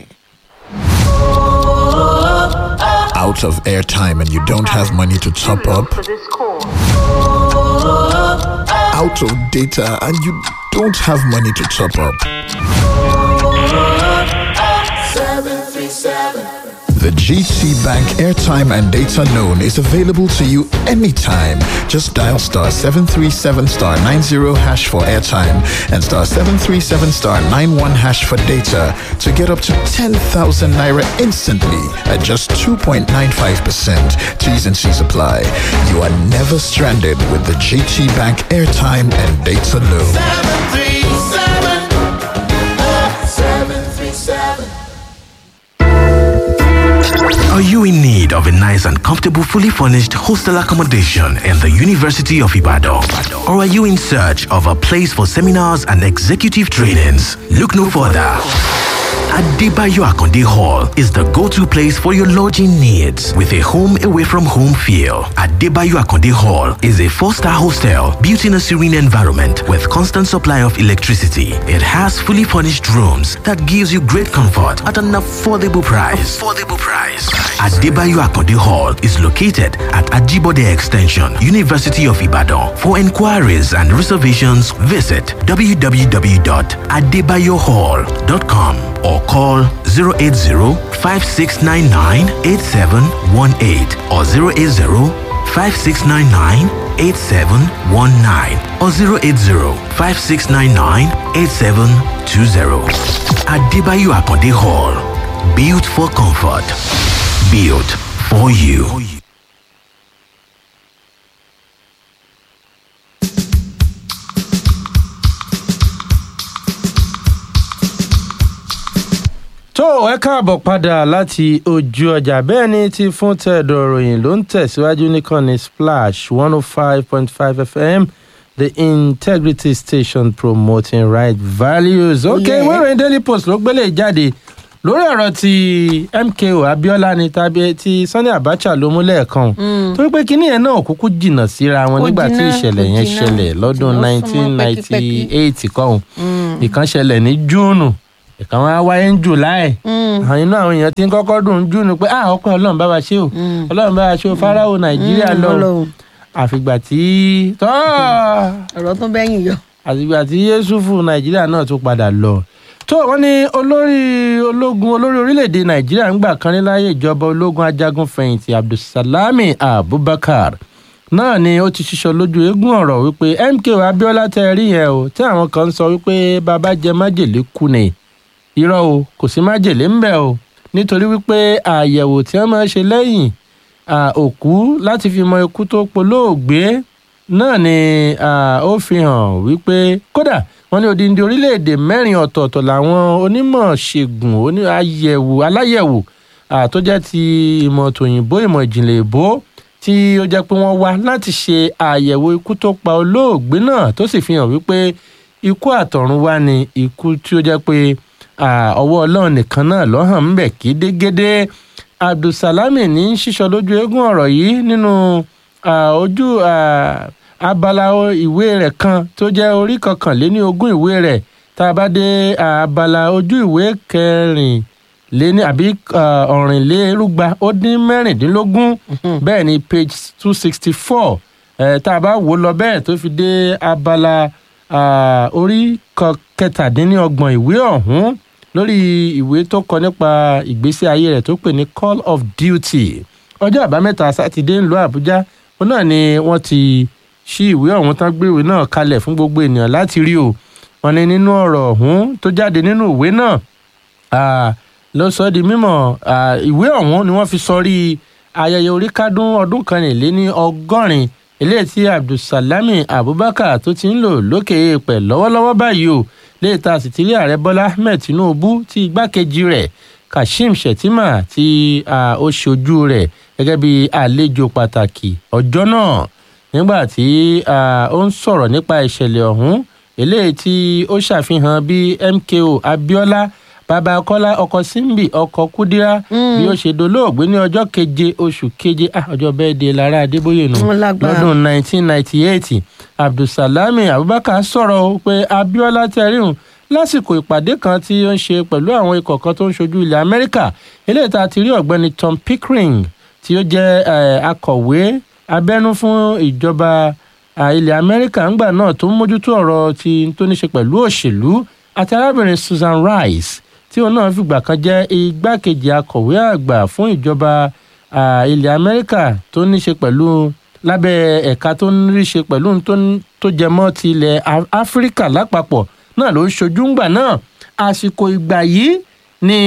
Out of airtime and you don't have money to top up. Out of data and you don't have money to top up. The GT Bank airtime and data loan is available to you anytime. Just dial star 737 star 90 hash for airtime and star 737 star 91 hash for data to get up to 10,000 naira instantly at just 2.95%. T's and C's apply. You are never stranded with the GT Bank airtime and data loan. Are you in need of a nice and comfortable, fully furnished hostel accommodation in the University of Ibadan? Or are you in search of a place for seminars and executive trainings? Look no further. Adebayo Akonde Hall is the go-to place for your lodging needs with a home away from home feel. Adebayo Akonde Hall is a four-star hostel built in a serene environment with constant supply of electricity. It has fully furnished rooms that gives you great comfort at an affordable price. Affordable price. Adebayo Akonde Hall is located at Ajibode Extension, University of Ibadan. For inquiries and reservations, visit www.adebayohall.com or call 080-5699-8718 or 080-5699-8719 or 080-5699-8720. Adebayo Akonde Hall. Built for comfort. Built for you. tó ẹ káàbọ̀ padà láti ojú ọjà bẹ́ẹ̀ ni ti fún tẹ̀dọ̀ ròyìn ló ń tẹ̀síwájú nìkànnì splash one oh five point five fm the integrity station promoting right values. ok Yeah. wẹ́rẹ̀ daily post ló gbélé jáde lórí ọ̀rọ̀ ti mko abiola ni tàbí ti sani abacha ló mú lẹ́ẹ̀kan torí pé kinní yẹn náà kúkú jìnnà síra wọn Kò nígbà tí jìnnà, ìṣẹ̀lẹ̀ kò yẹn jìnnà. ṣẹlẹ̀ lọ́dún Ó súnmọ́ nineteen ninety pẹ́kípẹ́kí. eight kọ́hún ìkan ṣẹlẹ̀ ní júùnù ìkan wá wáyé ní july àwọn inú àwọn èèyàn ti ń kọ́kọ́ dùn ún júùnù pé ah ọpẹ́ ọlọ́run bá wa ṣe o ọlọ́run bá wa ṣe o fáráò nàìjíríà lọ Ọlọ́run. àfìgbà tí tọ́ ọ̀rọ̀ tó bẹ́yìn yọ. àtìgbà tí yéṣùfù nàìjíríà náà tún padà lọ tó wọn ní olórí ológun olórí orílẹ̀-èdè nàìjíríà ń gbà kan ní láyé ìjọba ológun ajagun fẹ̀yìntì abdulsalami abubakar náà ni ó ti ṣiṣọ lójú eégún ọ̀rọ̀ wípé mko abiola tẹ ẹ rí yẹn o tí àwọn kan ń sọ wípé bàbá jẹ májèlé kú ni irọ́ o kò sí májèlé ń bẹ̀ o nítorí wípé àyẹ̀wò tí wọ́n máa ń ṣe lẹ́yìn à, òkú láti fi mọ ikú tó polóògbé náà ni à, ó fi hàn wípé kódà wọ́n ní odindi orílẹ̀-èdè mẹ́rin ọ̀tọ̀ọ̀tọ̀ làwọn onímọ̀ ṣègùn oní àyẹ̀wò aláyẹ̀wò à, tó jẹ́ ti ìmọ̀ tòyìnbó ìmọ̀ ìjìnlẹ̀ èbó tí ó jẹ́ pé wọ́n wá láti ṣe àyẹ̀wò ikú tó pa olóògbé náà tó sì fi hàn wípé ikú àtọ̀runwá ni ikú tí ó jẹ́ pé à, ọwọ́ ọlọ́run nìkan náà lọ́hàn ń bẹ̀ kí dégédé abdulsalami ní sísọ lójú eégún ọ̀rọ̀ yìí nínú à, ojú à, abala o- ìwé rẹ̀ kan tó jẹ́ orí kọkànléní ogún ìwé rẹ̀ tá a bá dé à, abala ojú ìwé kẹrìnléní àbí à, ọ̀rìnlérúgba ó dín mẹ́rìndínlógún bẹ́ẹ̀ ni page two sixty four tá a bá wò ó lọ bẹ́ẹ̀ tó fi dé abala à, orí kọ- kẹtàdínlọ́gbọ̀n ìwé ọ̀hún lórí ìwé tó kọ nípa ìgbésí ayé rẹ̀ tó pè ní call of duty ọjọ́ àbámẹ́ta sátidé ńlọ àbújá òun náà ni wọ́n ti ṣí ìwé ọ̀hún tán gbé ìwé náà kalẹ̀ fún gbogbo ènìyàn láti rí o wọ́n ní nínú ọ̀rọ̀ ọ̀hún tó jáde nínú ìwé náà ah, ló sọ ọ́ di mímọ̀ ah, ìwé ọ̀hún ni wọ́n fi sọrí ayẹyẹ oríkádún ọdún kanìléní ọgọ́rin eléyìí tí abdulsalami abubakar tó ti ń lò lókè èèpẹ̀ lọ́wọ́lọ́wọ́ báyìí o léyìí tá a sì ti rí ààrẹ bọ́lá ahmed tinubu tí igbákejì rẹ̀ kashim shettima tí ah, ó ṣojú rẹ̀ gẹ́gẹ́ bí àlejò pàtàkì ọjọ́ náà nígbà tí ah, ó ń sọ̀rọ̀ nípa ìṣẹ̀lẹ̀ ọ̀hún eléyìí tí ó ṣàfihàn bí mko abiola bàbá kọ́lá ọkọ̀ símbì ọkọ̀ kúdírá bí ó ṣe dolóògbé ní ọjọ́ keje oṣù keje ah, ọjọ́ bẹ́ẹ̀ de lára adébóyè nù Wọ́n lágbára. lọ́dún 1998 abdulsalami abubakar sọ̀rọ̀ o pé abiola tẹ̀ríhùn lásìkò ìpàdé kan tí ó ń ṣe pẹ̀lú àwọn ikọ̀ kan tó ń ṣojú ilẹ̀ amẹ́ríkà eléyìí tá a ti rí ọ̀gbẹ́ni tom pickering tí ó jẹ́ eh, akọ̀wé abẹ́nú fún ìjọba ah, ilẹ̀ amẹ́ríkà ńgbà náà tó ń mójútó ọ̀rọ̀ tí tó ní ṣe pẹ̀lú òṣèlú àti arábìnrin susan rice tí òun náà fìgbà kan jẹ́ igbákejì akọ̀wé àgbà fún ìjọba ah, ilẹ̀ amẹ́ríkà tó ní ṣe pẹ̀lú lábẹ́ ẹ̀ka tó ń rí ṣe pẹ̀lú ohun tó ń- tó jẹ mọ́ ti ilẹ̀ Á- áfíríkà lápapọ̀ náà ló ń ṣojú ńgbà náà àsìkò ìgbà yìí ni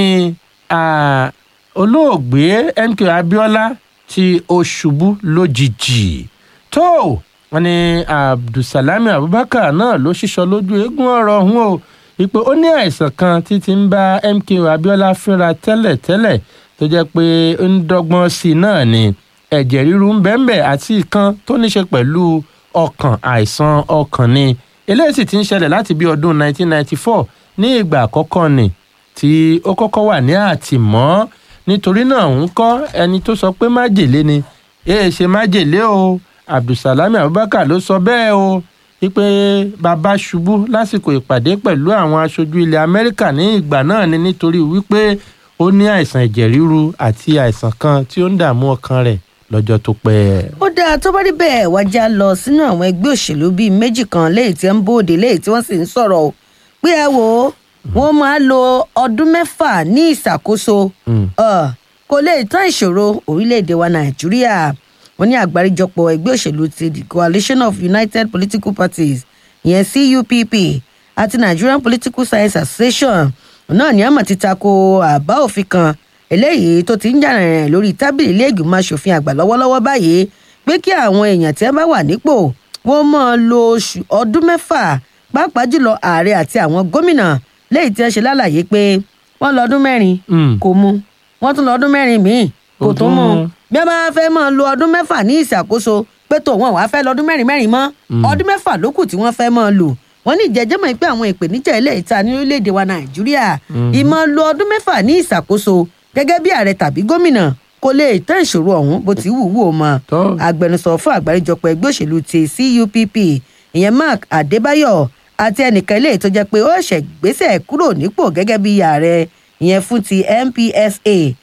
ah, olóògbé mk abiola tí ó ṣubú lójijì tó wọn ni abdulsalami abubakar náà ló ṣíṣọ lójú eégún ọ̀rọ̀ ọ̀hún o wípé ó ní àìsàn kan tí ti ń bá mk abiola fínra tẹ́lẹ̀tẹ́lẹ̀ tó jẹ́ pé ó ń dọ́gbọ́n sí i náà ni ẹ̀jẹ̀ ríru ń bẹ́ẹ̀nbẹ́ àti ìkan tó ní ṣe pẹ̀lú ọkàn àìsàn ọkàn ni eléyìí sì ti ń ṣẹlẹ̀ láti bí ọdún 1994 ní ìgbà àkọ́kọ́ ni tí ó kọ́kọ́ wà ní àtìmọ́ nítorí náà ń kọ́ ẹni tó sọ pé májèlé ni èè ṣe májèlé o abdulsalami abubakar ló sọ bẹ́ẹ̀ o wípé bàbá ṣubú lásìkò ìpàdé pẹ̀lú àwọn aṣojú ilẹ̀ amẹ́ríkà ní ìgbà náà ni nítorí wípé ó ní àìsàn ẹ̀jẹ̀ ríru àti àìsàn kan tí ó ń dààmú ọkàn rẹ̀ lọ́jọ́ tó pẹ́. ó dáa tó bá rí bẹ́ẹ̀ wájà lọ sínú àwọn ẹgbẹ́ òṣèlú bíi méjì kan léyìí tí ń bóde léyìí tí wọ́n sì ń sọ̀rọ̀ o pé ẹ wò ó wọ́n máa lo ọdún mẹ́fà ní ìṣàkóso Ọ̀, kò lè tán ìṣòro orílẹ̀-èdè wa nàìjíríà wọ́n ní àgbáríjọpọ̀ ẹgbẹ́ òṣèlú ti the coalition of united political parties ìyẹn cupp àti nigerian political science association náà ní àmọ̀ ti tako àbá òfin kan eléyìí tó ti ń jà rìnrìn lórí tábìlì ilé ìgbìmọ̀ asòfin àgbà lọ́wọ́lọ́wọ́ báyìí pé kí àwọn èèyàn tí wọ́n bá wà nípò wọ́n máa lo oṣù ọdún mẹ́fà pàápàá jùlọ ààrẹ àti àwọn gómìnà léyìí tí wọ́n ṣe lálàyé pé wọ́n lọ ọdún mẹ́rin Mm. kò mu wọ́n tún lọ ọdún mẹ́rin míì kò Kò tún tún mu mu. bí wọ́n bá fẹ́ máa lo ọdún mẹ́fà ní ìṣàkóso pé tó wọn wàá fẹ́ lọ ọdún mẹ́rin mẹ́rin mọ́ ọdún mẹ́fà ló kù tí wọ́n fẹ́ máa lò wọ́n ní ìjẹ́jẹ́ mọ̀ pé àwọn ìpèníjà ilé ìta ní orílẹ̀-èdè wa nàìjíríà ìmọ̀ lo ọdún mẹ́fà ní ìṣàkóso gẹ́gẹ́ bí ààrẹ tàbí gómìnà kò lè tán ìṣòro ọ̀hún bó ti wù wù ó mọ́ Tó. agbẹnusọ fún àgbáríjọpọ̀ ẹgbẹ́ òṣèlú ti cupp ìyẹn mark adébáyọ̀ àti ẹnìkan ilé tó jẹ́ pé ó ṣẹ̀ gbéṣẹ̀ kúrò nípò gẹ́gẹ́ bí ààrẹ ìyẹn fún ti mpsa